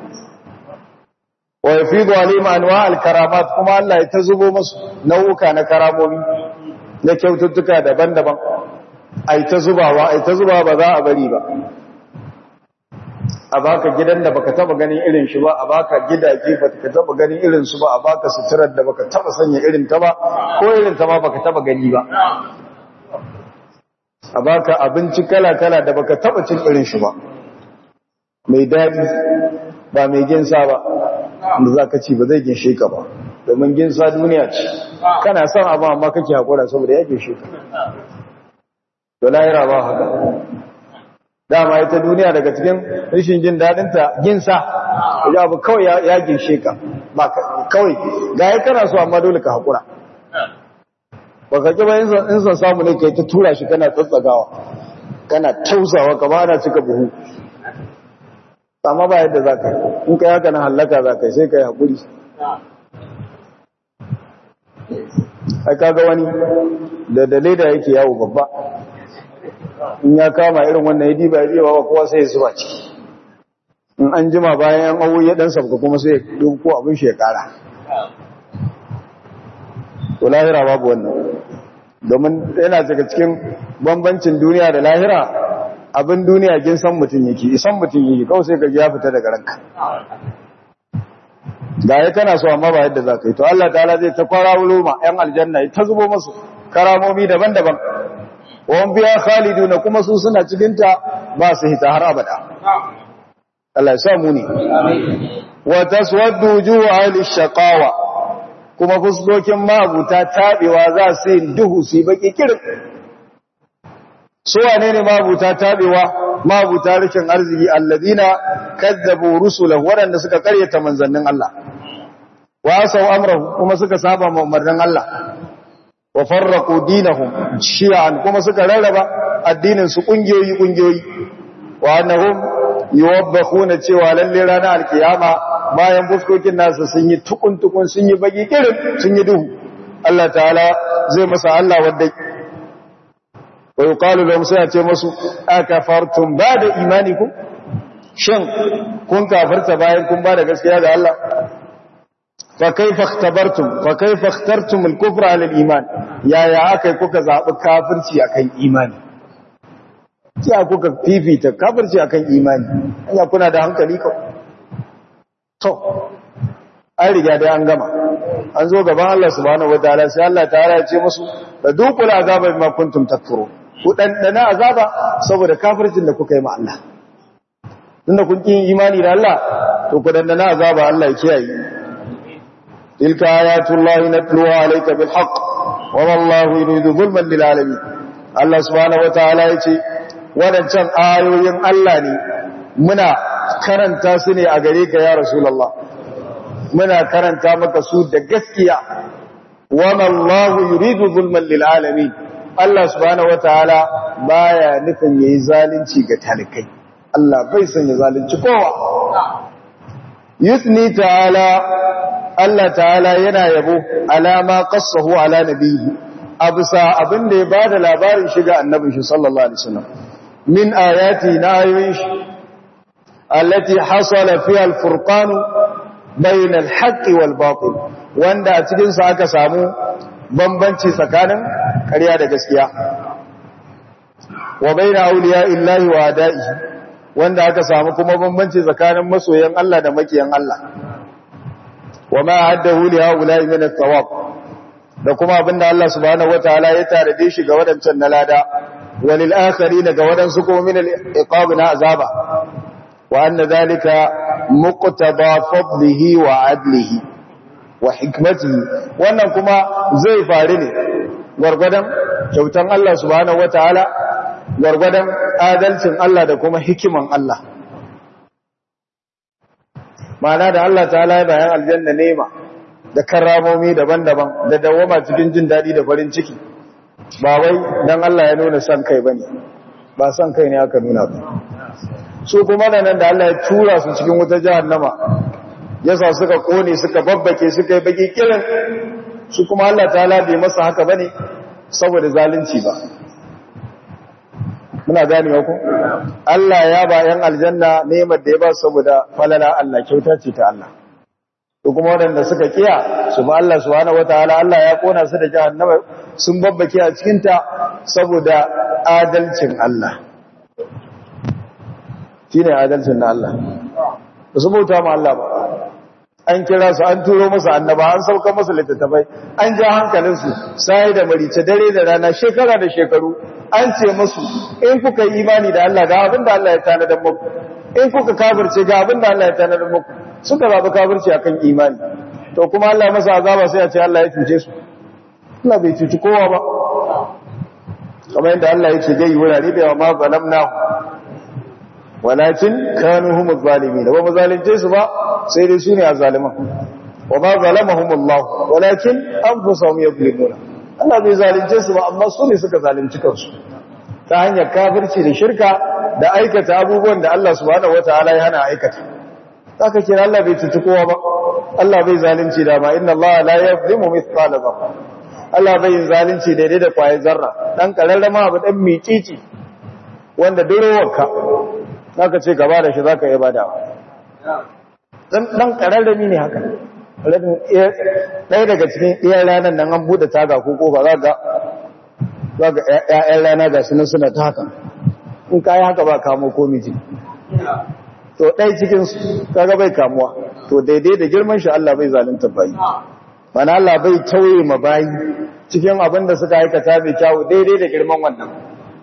Speaker 1: wa yafidu alayhim anwa alkaramat kuma Allah ya tazubo musu nau'uka na karamomi na kyaututtuka daban-daban ai ta zubawa ai ta zubawa ba za a bari ba a baka gidan da baka taba ganin irin shi ba a baka gidaje baka taba ganin irin su ba a baka suturar da baka taba sanya irin ta ba ko irin ta ma baka taba gani ba a baka abinci kala-kala da baka taba cin irin shi ba mai daɗi ba mai ginsa ba da za ka ci ba zai ginshe ka ba domin ginsa duniya ce kana son abu amma kake haƙura saboda ya ginshe ka to lahira ba haka dama ita duniya daga cikin rashin jin daɗinta ginsa ya abu kawai ya ginshe ka ba kawai ga ya kana so amma dole ka haƙura ba ka ƙi ba in son samu ne ka yi ta tura shi kana tsatsagawa kana tausawa ka ba ana cika buhu amma ba yadda za ka yi in ka haka na hallaka za ka yi sai ka yi haƙuri ai kaga wani da dalai da yake yawo babba in ya kama irin wannan ya diba ya diba ba kowa sai ya zuba ciki in an jima bayan yan awo ya dan sabka kuma sai ya ko abin shi ya kara to lahira babu wannan domin yana daga cikin bambancin duniya da lahira abin duniya kin san mutum yake isan mutum yake kawai sai ka ji ya fita daga ranka ga ya kana so amma ba yadda za ka yi to Allah ta'ala zai ta kwara wuloma ‘yan aljanna ta zubo masu karamomi daban-daban wani biya khalidu na kuma su suna cikinta ba su hita har abada Allah ya samu ne wa taswaddu juhu ahli shaqawa kuma fuskokin mabuta tabewa za su yi duhu su yi baki kirin su wane ne mabuta tabewa mabuta rikin arziki alladina kazzabu rusulahu waɗanda suka karyata manzannin Allah wa sau amrahu kuma suka saba umarnin Allah wa farraqu dinahum shi'an kuma suka rarraba addinin su kungiyoyi kungiyoyi wa annahum yuwabbahuna cewa lalle ranar alkiyama bayan buskokin nasu sun yi tukun tukun sun yi baki kirin sun yi duhu Allah ta'ala zai masa Allah wadda wa yuqalu lahum sai a ce musu akafartum ba'da imanikum shin kun kafarta bayan kun ba da gaskiya ga Allah fa kaifa ikhtabartum fa kaifa ikhtartum al-kufra ala al-iman ya ya akai kuka zabi kafirci akan imani kiya kuka fifita kafirci akan imani anya kuna da hankali ko to an riga dai an gama an zo gaban Allah subhanahu wataala sai Allah ta'ala ya ce musu da dukul azaba bima kuntum takfurun ku dandana azaba saboda kafircin da kuka yi ma Allah tunda kun kin imani da Allah to ku dandana azaba Allah ya kiyaye tilka ayatullahi natluha alayka bil haqq wa wallahu yuridu zulman lil alamin Allah subhanahu wataala yace wadancan ayoyin Allah ne muna karanta su ne a gare ka ya rasulullah muna karanta maka su da gaskiya wa wallahu yuridu zulman lil alamin Allah subhanahu wataala baya nufin yayi zalunci ga talikai Allah bai son ya zalunci kowa yusni ta'ala Allah ta'ala yana yabo alama qassahu ala nabiyhi abisa abinda ya bada labarin shiga annabin shi sallallahu alaihi wasallam min ayati na ayoyin shi allati hasala fiha al-furqan bayna al-haqq wal batil wanda a cikin sa aka samu bambanci tsakanin ƙarya da gaskiya wa bayna awliya illahi wa ada'ihi wanda aka samu kuma bambanci tsakanin masoyan Allah da makiyan Allah wa ma haddahu li haula'i min ath-thawab da kuma abinda Allah subhanahu wataala ya tarade shi ga wadancan na lada walil akharin ga wadansu kuma min al-iqab na azaba wa anna dhalika muqtada fadlihi wa adlihi wa hikmatihi wannan kuma zai faru ne gwargwadon kyautan Allah subhanahu wataala gwargwadon adalcin Allah da kuma hikiman Allah Ma'ana da Allah ta ya bayan aljanna nema da karramomi daban-daban da dawama cikin jin daɗi da farin ciki ba wai don Allah ya nuna son kai ba ne ba son kai ne aka nuna ba su kuma da nan da Allah ya tura su cikin wuta jahannama yasa suka kone suka babbake suka yi baki kirin su kuma Allah ta bai masa haka ba ne saboda zalunci ba muna ganewa ku Allah ya ba yan aljanna nemar da ya ba saboda falala Allah kyauta ce ta Allah to kuma waɗanda suka kiya su ba Allah subhanahu wataala Allah ya kona su da jahannama sun babbake a cikin ta saboda adalcin Allah shine adalcin na Allah ba su bauta ma Allah ba an kira su an turo musu annaba an sauka musu littattafai an ja hankalinsu sai da marice dare da rana shekara da shekaru an ce musu in kuka yi imani da Allah ga abin da Allah ya tanadar muku in kuka kafirce ga abin da Allah ya tanadar muku suka zaɓi kafirci akan imani to kuma Allah ya masa azaba sai ya ce Allah ya cuce su Allah bai cuci kowa ba kamar yadda Allah yake gai wurare da yawa ma zalamna walakin kanu humu zalimin ba mu zalunce su ba sai dai su ne a zaliman wa ma zalamahum Allah walakin anfusahum yadhlimuna Allah bai zalunce su ba amma su ne suka zalunci kansu ta hanyar kafirci da shirka da aikata abubuwan da Allah subhanahu wataala ya hana aikata zaka kira Allah bai cuci kowa ba Allah bai zalunci da ba inna Allah la yadhlimu mithqala dharra Allah bai yin zalunci daidai da kwayar zarra dan kararrama abu dan micici wanda durowarka zaka ce gaba da shi zaka yi badawa dan dan kararrami ne haka ɗaya daga cikin iyan ranar nan an buɗe taga ko kofa za ga za ga ƴaƴan rana ga sunan suna ta haka in ka yi haka ba kamo ko miji to ɗaya cikinsu kaga bai kamuwa to daidai da girman shi Allah bai zalunta bayi mana Allah bai tauye ma bayi cikin abin da suka aikata mai kyawu daidai da girman wannan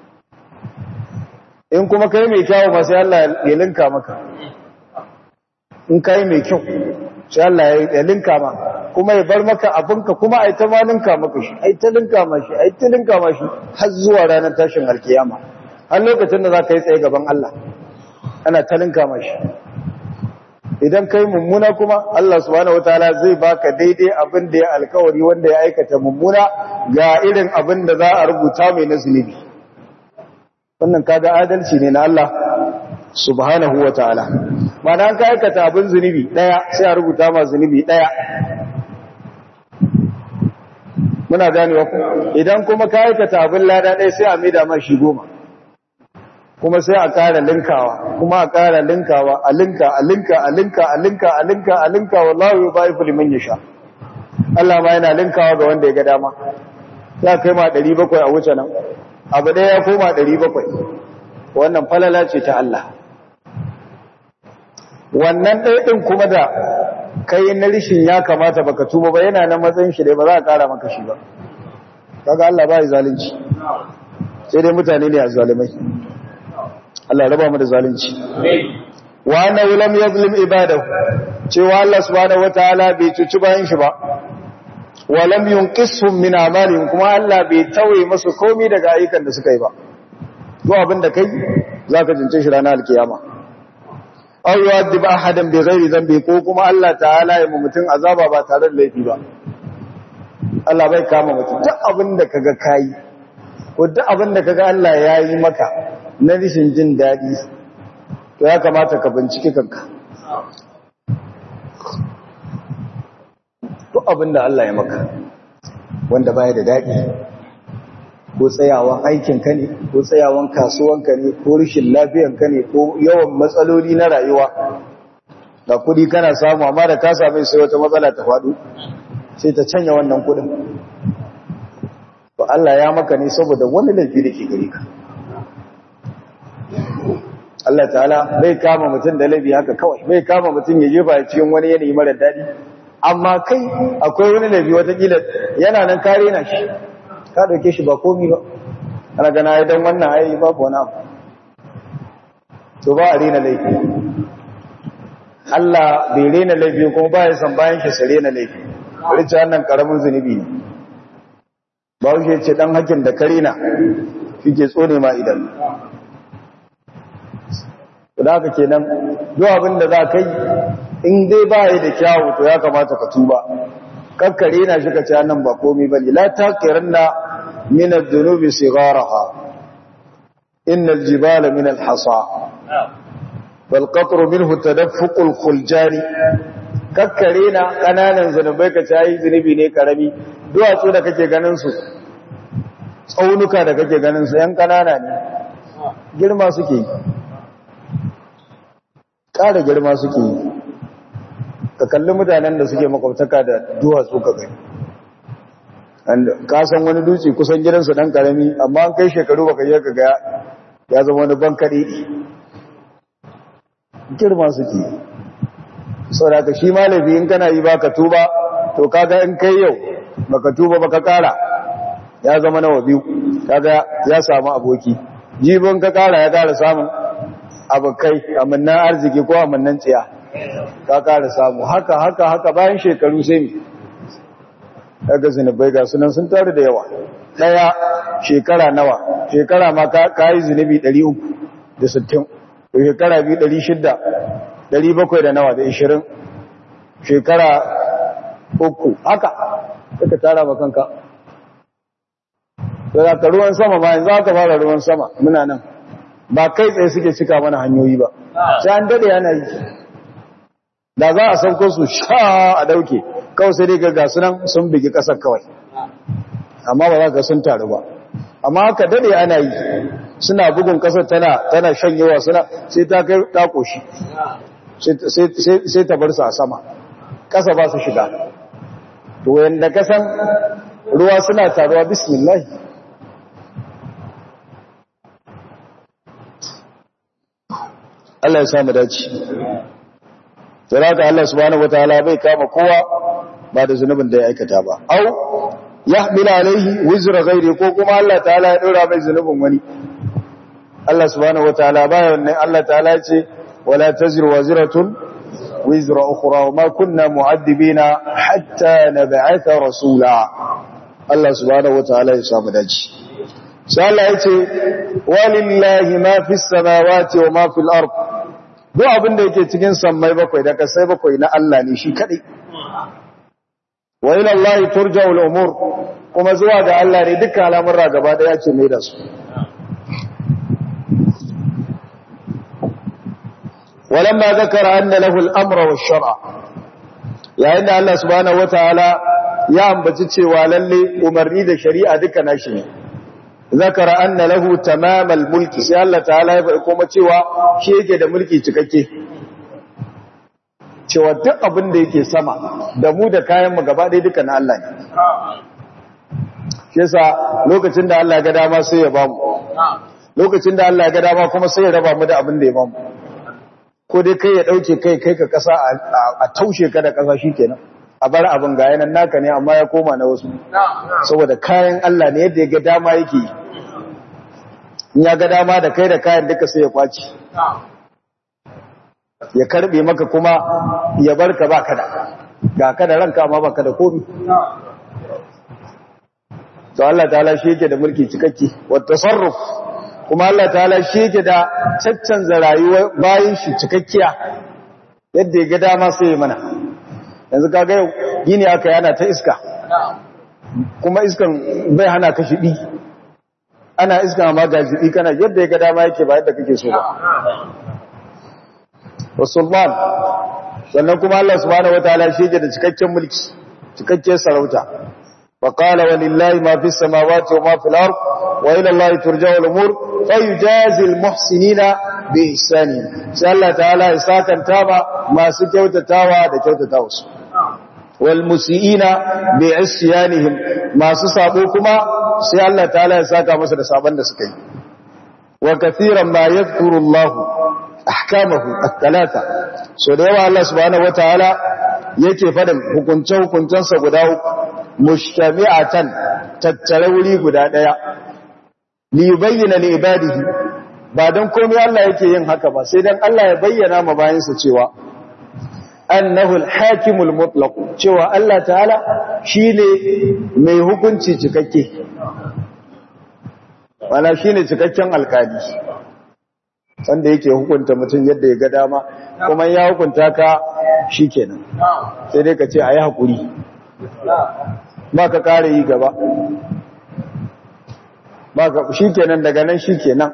Speaker 1: in kuma kai mai kyawu ma sai Allah ya linka maka in kai mai kyau sai Allah ya linka ma kuma ya bar maka abinka kuma ai ta ma linka maka shi ai ta linka ma shi ai ta linka ma shi har zuwa ranar tashin alkiyama har lokacin da za ka yi tsaye gaban Allah ana ta linka ma shi idan kai mummuna kuma Allah subhanahu wataala zai baka daidai abin da ya alkawari wanda ya aikata mummuna ga irin abin da za a rubuta mai na zunubi wannan kaga adalci ne na Allah subhanahu wataala mana an ka aikata abin zunubi daya sai a rubuta ma zunubi daya muna ganewa ku idan kuma ka aikata abin lada daya sai a maida ma shi goma kuma sai a ƙara linkawa kuma a ƙara linkawa a linka a linka a linka a linka a linka a linka wallahu yudaifu liman yasha Allah ma yana linkawa ga wanda ya ga dama ya kai ma 700 a wuce nan abu ɗaya ya koma 700 wannan falala ce ta Allah wannan ɗaya ɗin kuma da kai na rishin ya kamata baka tuba ba yana na matsayin shi dai ba za a ƙara maka shi ba kaga Allah ba ya zalunci sai dai mutane ne a zalimai Allah raba mu da zalunci wa annahu lam yazlim ibadahu cewa Allah subhanahu wataala bai cuci bayan shi ba wa lam yunqishum min amalihim kuma Allah bai tauye musu komai daga ayyukan da suka yi ba to abin da kai zaka jince shi ranar alkiyama aw yu'adhib ahadan bighairi dhanbi ko kuma Allah ta'ala ya mu mutun azaba ba tare da laifi ba Allah bai kama mutum duk abin da kaga kai ko duk abin da kaga Allah ya yi maka na rishin jin daɗi to ya kamata ka bincike kanka to abin da Allah ya maka wanda baya da daɗi ko tsayawan aikinka ne ko tsayawan kasuwanka ne ko rishin lafiyanka ne ko yawan matsaloli na rayuwa da kudi kana samu amma da ka same sai wata matsala ta faɗo sai ta canya wannan kudin to Allah ya maka ne saboda wani laifi da ke gare ka Allah ta'ala bai kama mutum da laifi haka kawai bai kama mutum ya jefa cikin wani yanayi mara daɗi amma kai akwai wani laifi watakila yana nan kare na shi ka ɗauke shi ba komi ba ana gana ya don wannan ayi ba ko na to ba a rena laifi Allah bai rena laifi kuma ba ya san bayan shi su rena laifi rice wannan karamin zunubi ne ba wuce ce dan hakin da karina shi ke tsone ma idan da haka kenan duk abin da za ka yi in dai ba yi da kyawu to ya kamata ka tuba kakkare na shi ka ci nan ba komai ba ne la taqiranna min adh-dhunubi sigharaha inna al-jibala min al-hasa wal qatru minhu tadaffuqu al-khuljani kakkare na kananan zanubai ka ci zunubi ne karami duwatsu da kake ganin su tsaunuka da kake ganin su yan kanana ne girma suke yi ƙara girma suke yi ka kalli mutanen da suke makwabtaka da duwatsu ka gani ka san wani dutse kusan gidansu ɗan ƙarami amma an kai shekaru baka yi ka ga ya zama wani bankaɗe girma suke yi sau da ka shi malabi in kana yi baka tuba to kaga in kai yau baka tuba baka ƙara ya zama nawa biyu kaga ya samu aboki jibin ka ƙara ya ƙara samun abokai amannan arziki ko amannan tsiya ka kara samu haka haka haka bayan shekaru sai mi daga zunubai ga sunan sun taru da yawa daya shekara nawa shekara ma ka yi zunubi 360 to shekara biyu 600 700 da nawa da 20 shekara uku haka suka tara ma kanka da ka ruwan sama ma yanzu aka fara ruwan sama muna nan ba kai tsaye suke cika mana hanyoyi ba sai an dade yana yi da za a sauko su sha a dauke kawai sai dai ga sunan sun bigi kasar kawai amma ba za ka sun taru ba amma haka dade ana yi suna bugun kasar tana tana shanyewa suna sai ta kai ta koshi sai ta bar su a sama kasa ba su shiga to yanda kasan ruwa suna taruwa bismillah Allah ya samu dace Sarata Allah subhanahu wataala bai kama kowa ba da zunubin da ya aikata ba au yahmil alaihi wizra ghairi ko kuma Allah ta'ala ya dora mai zunubin wani Allah subhanahu wataala baya wannan Allah ta'ala ya ce wala taziru waziratun wizra ukhra wa ma kunna mu'addibina hatta nab'atha rasula Allah subhanahu wataala ya samu dace sai Allah ya ce walillahi ma fis samawati wa ma fil ard duk abin da yake cikin sammai bakwai da kasai bakwai na Allah ne shi kadai wa ila Allah turja'u al-umur kuma zuwa ga Allah ne dukkan al'amura gaba daya ce mai da su walamma zakara anna lahu al-amra wash-shar'a yayin da Allah subhanahu wataala ya ambaci cewa lalle umarni da shari'a duka nashi ne zakara anna lahu tamamal mulki sai Allah ta'ala ya faɗi kuma cewa shi yake da mulki cikakke cewa duk abin da yake sama da mu da kayan mu gaba ɗaya duka na Allah ne shi yasa lokacin da Allah ya ga dama sai ya bamu lokacin da Allah ya ga dama kuma sai ya raba mu da abin da ya bamu ko dai kai ya dauke kai kai ka kasa a taushe ka da kasa shikenan a bar abin ga yanan naka ne amma ya koma na wasu saboda kayan Allah ne yadda ya ga dama yake in ya ga dama da kai da kayan duka sai ya kwaci ya karbe maka kuma ya barka ba kada ga kada ranka amma baka da komi to Allah ta'ala shi yake da mulki cikakke wa tasarruf kuma Allah ta'ala shi yake da caccanza rayuwar bayin shi cikakkiya yadda ya ga dama sai ya mana yanzu kaga yau gini aka yana ta iska kuma iskan bai hana ka shiɗi ana iska ma ga shiɗi kana yadda ya ga dama yake ba yadda kake so ba wasulman sannan kuma Allah subhanahu wataala shi yake da cikakken mulki cikakken sarauta wa qala walillahi ma fis samawati wa ma fil ard wa ila allahi turja'u al-umur fayujazi al-muhsinina bi ihsani sai Allah ta'ala ya sakanta ba masu kyautatawa da kyautatawa su wal musiina bi isyanihim masu sabo kuma sai Allah ta'ala ya saka masa da saban da suka yi wa kathiran ma yadhkuru Allah ahkamahu at-talata so da yawa Allah subhanahu wataala yake fadin hukunce hukuncensa guda uku mushtami'atan tattare wuri guda daya li yubayyana li ibadihi ba don komai Allah yake yin haka ba sai dan Allah ya bayyana ma bayansa cewa annahu al-hakimul mutlaq cewa Allah ta'ala shine mai hukunci cikakke wala shine cikakken alkali wanda yake hukunta mutum yadda ya ga dama kuma ya hukunta ka shikenan sai dai ka ce ayi hakuri ba ka kare yi gaba ba ka shikenan daga nan shikenan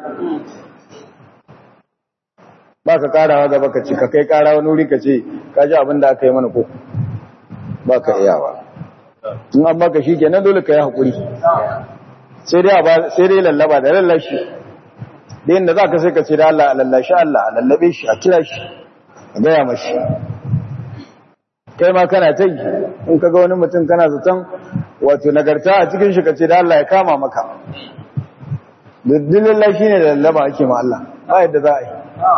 Speaker 1: ba ka karawa gaba ka ci ka kai kara wani wuri ka ce ka ji abin da aka yi mana ko ba ka iyawa in an baka shi kenan dole ka yi haƙuri sai dai lallaba da lallashi da yin da za ka sai ka ce da Allah a lallashi Allah a lallabe shi a kira shi a gaya mashi kai ma kana ta yi in ka ga wani mutum kana zaton wato nagarta a cikin shi ka ce da Allah ya kama maka duk lallashi ne da lallaba ake ma Allah ba yadda za a yi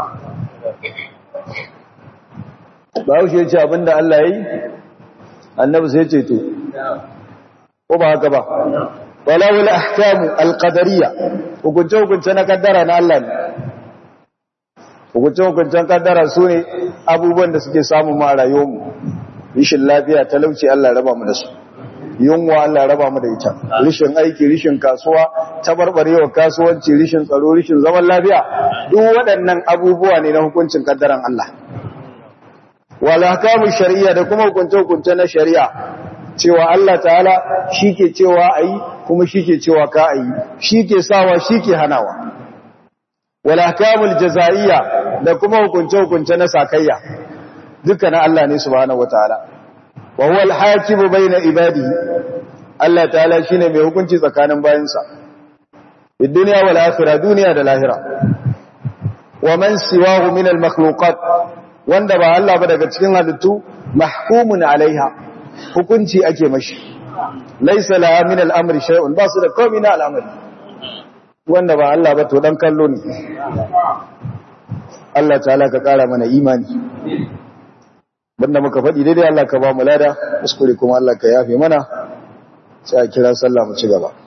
Speaker 1: ba haushe ya ce abinda Allah ya yi annabi sai ce to ko ba haka ba walawul ahkamu alqadariyya hukunce hukunce na kaddara na Allah ne hukuncin kaddara su ne abubuwan da suke samu ma a rayuwarmu rishin lafiya talauci Allah raba mu da su yunwa Allah raba mu da ita rishin aiki rishin kasuwa tabarbarewa kasuwanci rishin tsaro rishin zaman lafiya duk waɗannan abubuwa ne na hukuncin kaddaran Allah wala hakamu shari'a da kuma hukunce hukunce na shari'a cewa Allah ta'ala shike cewa ayi kuma shike cewa ka ayi shike sawa shike hanawa wala hakamu jazaiyya da kuma hukunce hukunce na sakayya duka na Allah ne subhanahu wataala wa huwa al-hakimu bayna ibadihi Allah ta'ala shine mai hukunci tsakanin bayinsa fi dunya wal akhirah duniya da lahira wa man siwahu min al-makhluqat wanda ba Allah ba daga cikin halittu mahkumun alaiha hukunci ake mashi laysa laha min al-amri shay'un ba su da komai na al'amari wanda ba Allah ba to dan kallo ne Allah ta'ala ka kara mana imani banda muka faɗi daidai Allah ka ba mu lada kuskure kuma Allah ka yafe mana sai a kira sallah mu ci gaba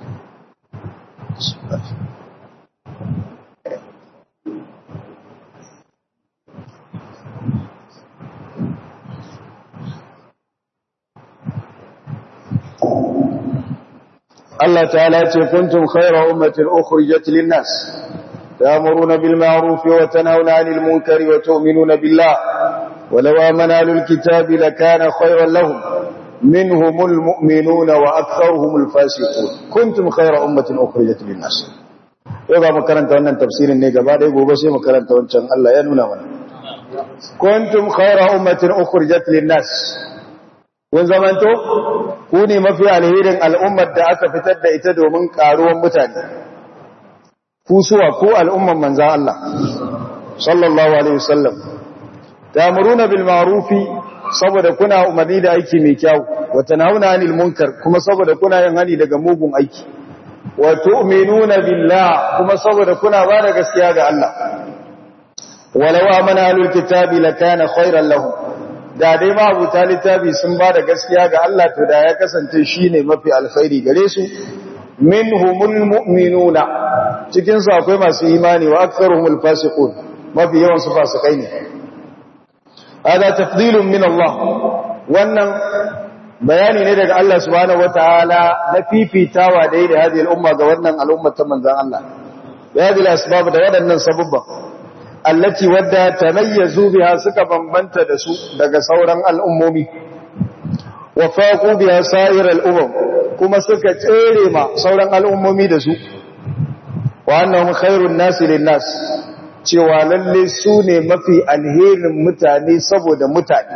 Speaker 1: Allah ta'ala ce kuntum khayra ummatin ukhrijat lin-nas ta'muruna bil ma'ruf wa tanhauna 'anil munkari wa tu'minuna billah ولو آمن أهل الكتاب لكان خيرا لهم منهم المؤمنون وأكثرهم الفاسقون كنتم خير أمة أخرجت للناس يبقى مكرنت وانا تفسير النيقى بعد يقول بس مكرنت وانا الله ينونا وانا كنتم خير أمة أخرجت للناس kun zamanto ku ne mafi alherin al'ummar da aka fitar da ita domin karuwan mutane ku suwa ko al'umman manzan Allah sallallahu alaihi wasallam ta'muruna bil ma'rufi saboda kuna umarni da aiki mai kyau wa tanhauna 'anil munkar kuma saboda kuna yin hani daga mugun aiki wa tu'minuna billah kuma saboda kuna ba da gaskiya ga Allah walau amana ahlul kitabi lakana khairan lahum da dai ma abu littafi sun ba da gaskiya ga Allah to da ya kasance shine mafi alkhairi gare su minhumul mu'minuna cikin su akwai masu imani wa aktharuhumul fasiqun mafi yawan su fasikai ne hada tafdilun min Allah wannan bayani ne daga Allah subhanahu wataala na fifitawa da yi da hadhihi al'umma ga wannan al'umma ta manzon Allah da hadhihi asbab da waɗannan sababba allati wadda tamayyazu biha suka bambanta da su daga sauran al'ummomi wa faqu biha sa'ir al'umam kuma suka tsere ma sauran al'ummomi da su wa annahum khairun nasi lin nas cewa lalle su ne mafi alherin mutane saboda mutane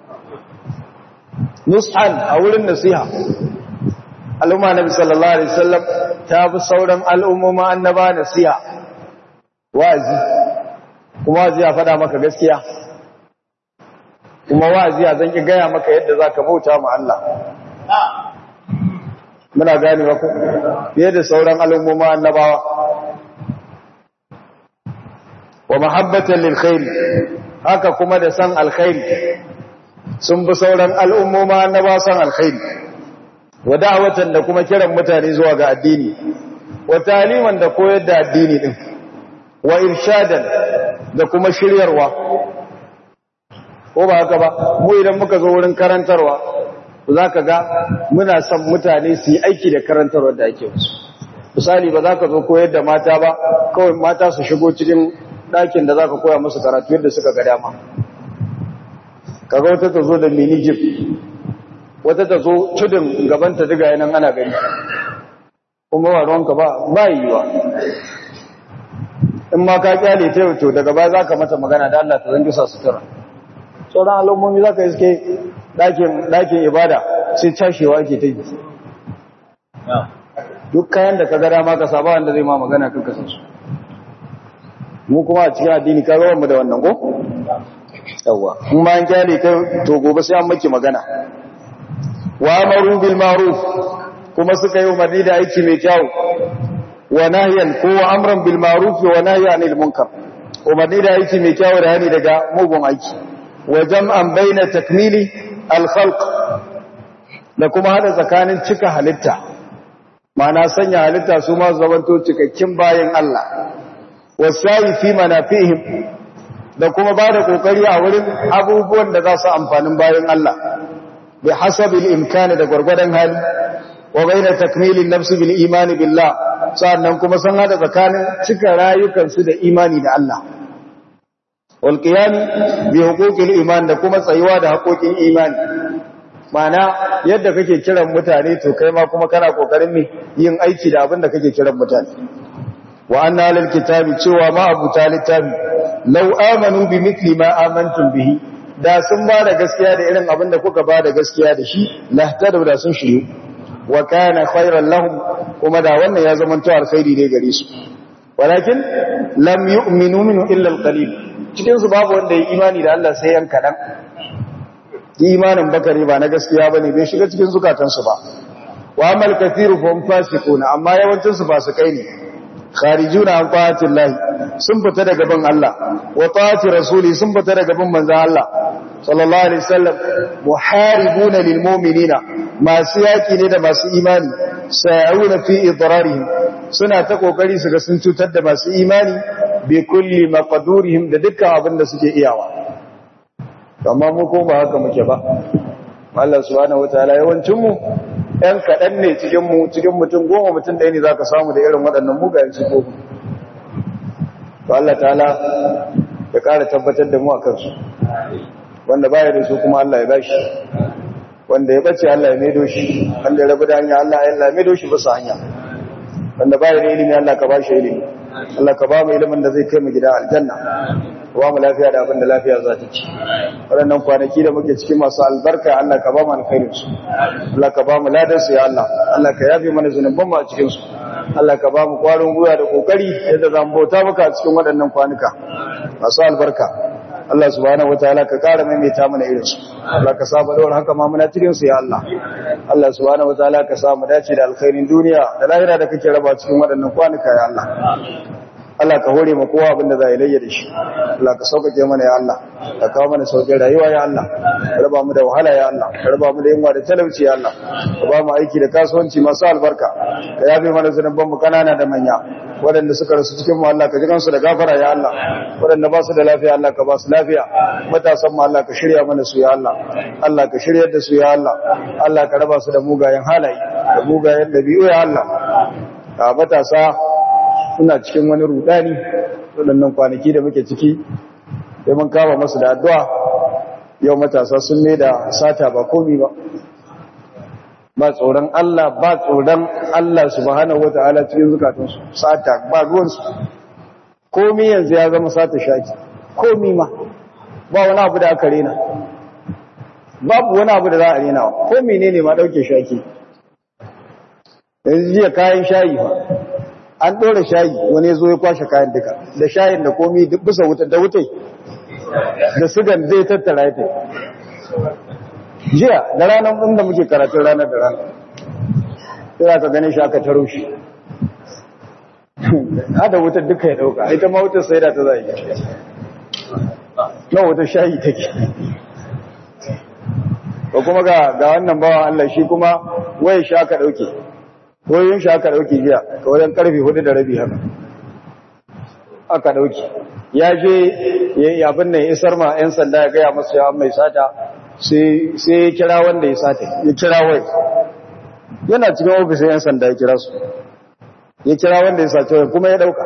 Speaker 1: nus'an a wurin nasiha al'umma nabi sallallahu alaihi wasallam ta fi sauran al'umma annaba nasiha wa'azi kuma wa'azi ya faɗa maka gaskiya kuma wa'azi ya zan ki gaya maka yadda zaka bauta ma Allah muna gane ba ku fiye da sauran al'umma annabawa wa mahabbatan lil khair haka kuma da san alkhairi sun bi sauran al'umma annaba san alkhairi wa da'watan da kuma kiran mutane zuwa ga addini wa taliman da koyar da addini din wa irshadan da kuma shiryarwa ko ba haka ba mu idan muka zo wurin karantarwa za ka ga muna son mutane su yi aiki da karantarwa da ake musu misali ba za ka zo koyar da mata ba kawai mata su shigo cikin ɗakin da za ka koya musu karatu yadda suka ga dama kaga wata ta zo da mini jip wata ta zo tudun gabanta diga yanan ana gani kuma ba ruwanka ba ba yiwa in ma ka kyale ta to daga baya za ka mata magana da Allah ta zangi sa sutura sauran al'ummomi za ka iske ɗakin ibada sai cashewa ake ta yi duk kayan da ka gada ma ka saba wanda zai ma magana kan kasan su mu kuma a cikin addini ka mu da wannan ko? yawwa in ma an kyale ta to gobe sai an maki magana wa amaru bil ma'ruf kuma suka yi umarni da aiki mai kyau wa nahyan ko wa amran bil ma'ruf wa nahyan anil munkar umarni da aiki mai kyau da hani daga mugun aiki wa jam'an baina takmili al khalq da kuma hada tsakanin cika halitta ma'ana sanya halitta su ma zamanto cikakkin bayan Allah wasai fi manafihim da kuma ba da kokari a wurin abubuwan da za su amfanin bayan Allah bi hasabil imkani da gwargwadon hali wa baina takmilin nafsi bil imani billah sannan kuma sun hada tsakanin cika rayukansu da imani da Allah wal qiyam bi huquqil iman da kuma tsayuwa da haƙoƙin imani mana yadda kake kiran mutane to kai ma kuma kana kokarin ne yin aiki da abin da kake kiran mutane wa anna lil kitabi cewa ma abu littafi law amanu bi mithli ma amantum bihi da sun ba da gaskiya da irin abin da kuka ba da gaskiya da shi lahtadu da sun shiryu wa kana khairan lahum kuma da wannan ya zama to alkhairi ne gare su walakin lam yu'minu minhu illa alqalil cikin su babu wanda ya imani da Allah sai yan kadan imanin bakari ba na gaskiya bane bai shiga cikin zukatansu ba wa amal kathiru fa hum fasiquna amma yawancin su fasikai ne kharijuna an ta'atillahi sun fita daga bin Allah wa ta'ati rasuli sun fita daga bin manzon Allah sallallahu alaihi wasallam muharibuna lil mu'minina masu yaki ne da masu imani sa'una fi idrarihim suna ta kokari su ga sun cutar da masu imani bi kulli maqdurihim da dukkan abin da suke iyawa amma mu ko ba haka muke ba Allah subhanahu wataala yawancin mu ɗan kaɗan ne cikin mu cikin mutum goma mutum ɗaya ne zaka samu da irin waɗannan mugayen sifofi to Allah ta'ala ya ƙara tabbatar da mu a kansu wanda baya da su kuma Allah ya bashi wanda ya bace Allah ya maido shi wanda ya rabu da hanya Allah ya maido shi bisa hanya wanda baya da ilimi Allah ka bashi ilimi Allah ka ba mu ilimin da zai kai mu gida aljanna ba mu lafiya da abin da lafiya za ta ci waɗannan kwanaki da muke cikin masu albarka Allah ka ba mu alkhairin su Allah ka ba mu ladan su ya Allah Allah ka yafe mana zunuban mu a cikin su Allah ka ba mu kwarin gwiwa da kokari yadda za mu bauta maka a cikin waɗannan kwanuka masu albarka Allah subhanahu wataala ka ƙara maimaita mana irin su Allah ka sa dawar haka ma muna cikin su ya Allah Allah subhanahu wataala ka sa mu dace da alkhairin duniya da lahira da kake raba cikin waɗannan kwanuka ya Allah Allah ka hore ma kowa abinda za a yi layya da shi Allah ka sauƙaƙe mana ya Allah ka kawo mana sauƙin rayuwa ya Allah ka raba mu da wahala ya Allah ka raba mu da yunwa da talauci ya Allah ka ba mu aiki da kasuwanci masu albarka ka yafe mana zunuban mu kanana da manya waɗanda suka rasu cikin mu Allah ka ji kansu da gafara ya Allah waɗanda ba su da lafiya Allah ka ba su lafiya matasan mu Allah ka shirya mana su ya Allah Allah ka shiryar da su ya Allah Allah ka raba su da mugayen halaye da mugayen dabi'u ya Allah a matasa suna cikin wani rudani waɗannan kwanaki da muke ciki sai mun kama masu da addu'a yau matasa sun ne da sata ba komi ba ba tsoron Allah ba tsoron Allah subhanahu wata'ala cikin zukatunsu sata ba ruwansu komi yanzu ya zama sata shaki komi ma ba wani abu da aka rena babu wani abu da za a rena komi ne ne ma ɗauke shaki yanzu jiya kayan shayi ba an ɗora shayi wani zo ya kwashe kayan duka da shayin da komi bisa wuta da wutai da sigan zai tattara ya jiya da ranar inda muke karatun ranar da ranar sai ka gane shi aka taro shi hada wutar duka ya ɗauka ita ma wutar sai da ta zai na wutar shayi take ko kuma ga wannan bawan Allah shi kuma waye shi aka ɗauke koyon shi aka dauke jiya ka wajen karfe hudu da rabi haka aka dauke ya je ya abin nan isar ma 'yan sanda ya gaya masu yawan mai sata sai ya kira wanda ya sata ya kira wai yana cikin ofishin 'yan sanda ya kira su ya kira wanda ya sace wai kuma ya dauka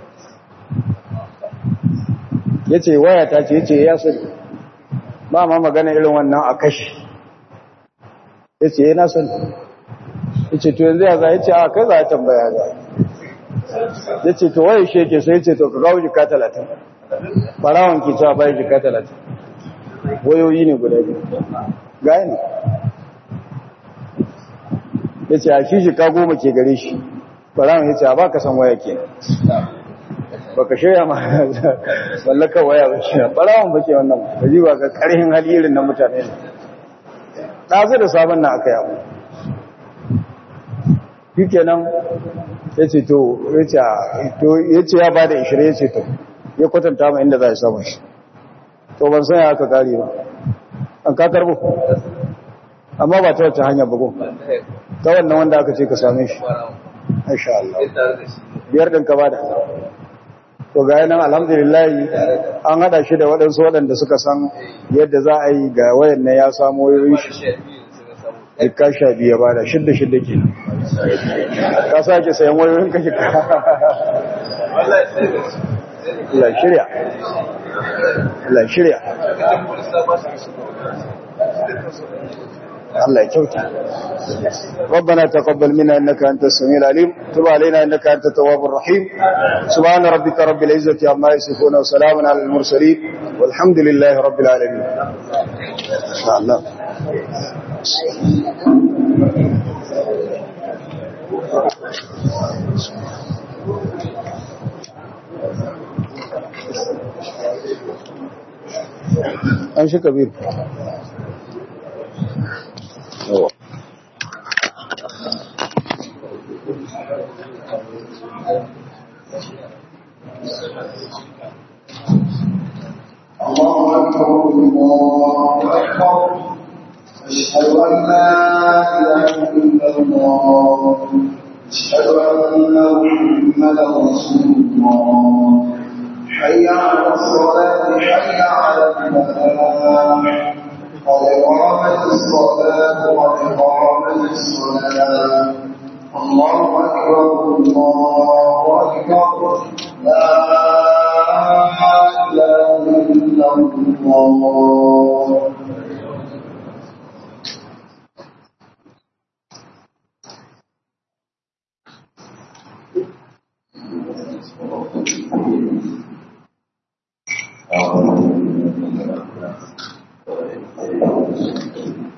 Speaker 1: ya ce waya ta ce ya ce ya sani ba ma magana irin wannan a kashi ya ce ya na sani ya ce to yanzu ya za ya ce a kai za a tambaya za ya ce to waye sheke sai ya ce to ka kawo jika talatin farawan ke cewa bayan jika talatin wayoyi ne guda biyu gaya ne ya ce a shi jika goma ke gare shi farawan ya ce a ba ka san waya ke ba ka shirya ma mallakar waya ba shi farawan ba ke wannan ba ji ba ka karhin hali irin na mutane ne ɗazu da sabon na aka yi abu shi kenan ya ce to ya ce ya ba da ishirin ya ce to ya kwatanta ma inda za a samun shi to ban sanya aka kare ba an ka karbo amma ba ta wacce hanyar bugu ta wannan wanda aka ce ka same shi insha Allah biyar din ka bada to ga yanan alhamdulillah an hada shi da waɗansu waɗanda suka san yadda za a yi ga wayan ya samu wayoyin shi ka sha biya ba da shidda shidda ke ka sake sayan wayoyin kashe ka Allah shirya Allah shirya الله يكوتا ربنا تقبل منا إنك أنت السميع العليم تب علينا إنك أنت التواب الرحيم سبحان ربك رب العزة عما يصفون وسلام على المرسلين والحمد لله رب العالمين إن شاء الله أنشي كبير yawa
Speaker 2: الله أكبر الله أكبر أشهد أن لا إله إلا الله أشهد أن محمدا رسول الله حي على الصلاة حي على الفلاح قد قامت الصلاة قد قامت الصلاة الله أكبر الله أكبر لا إله إلا الله Thank you.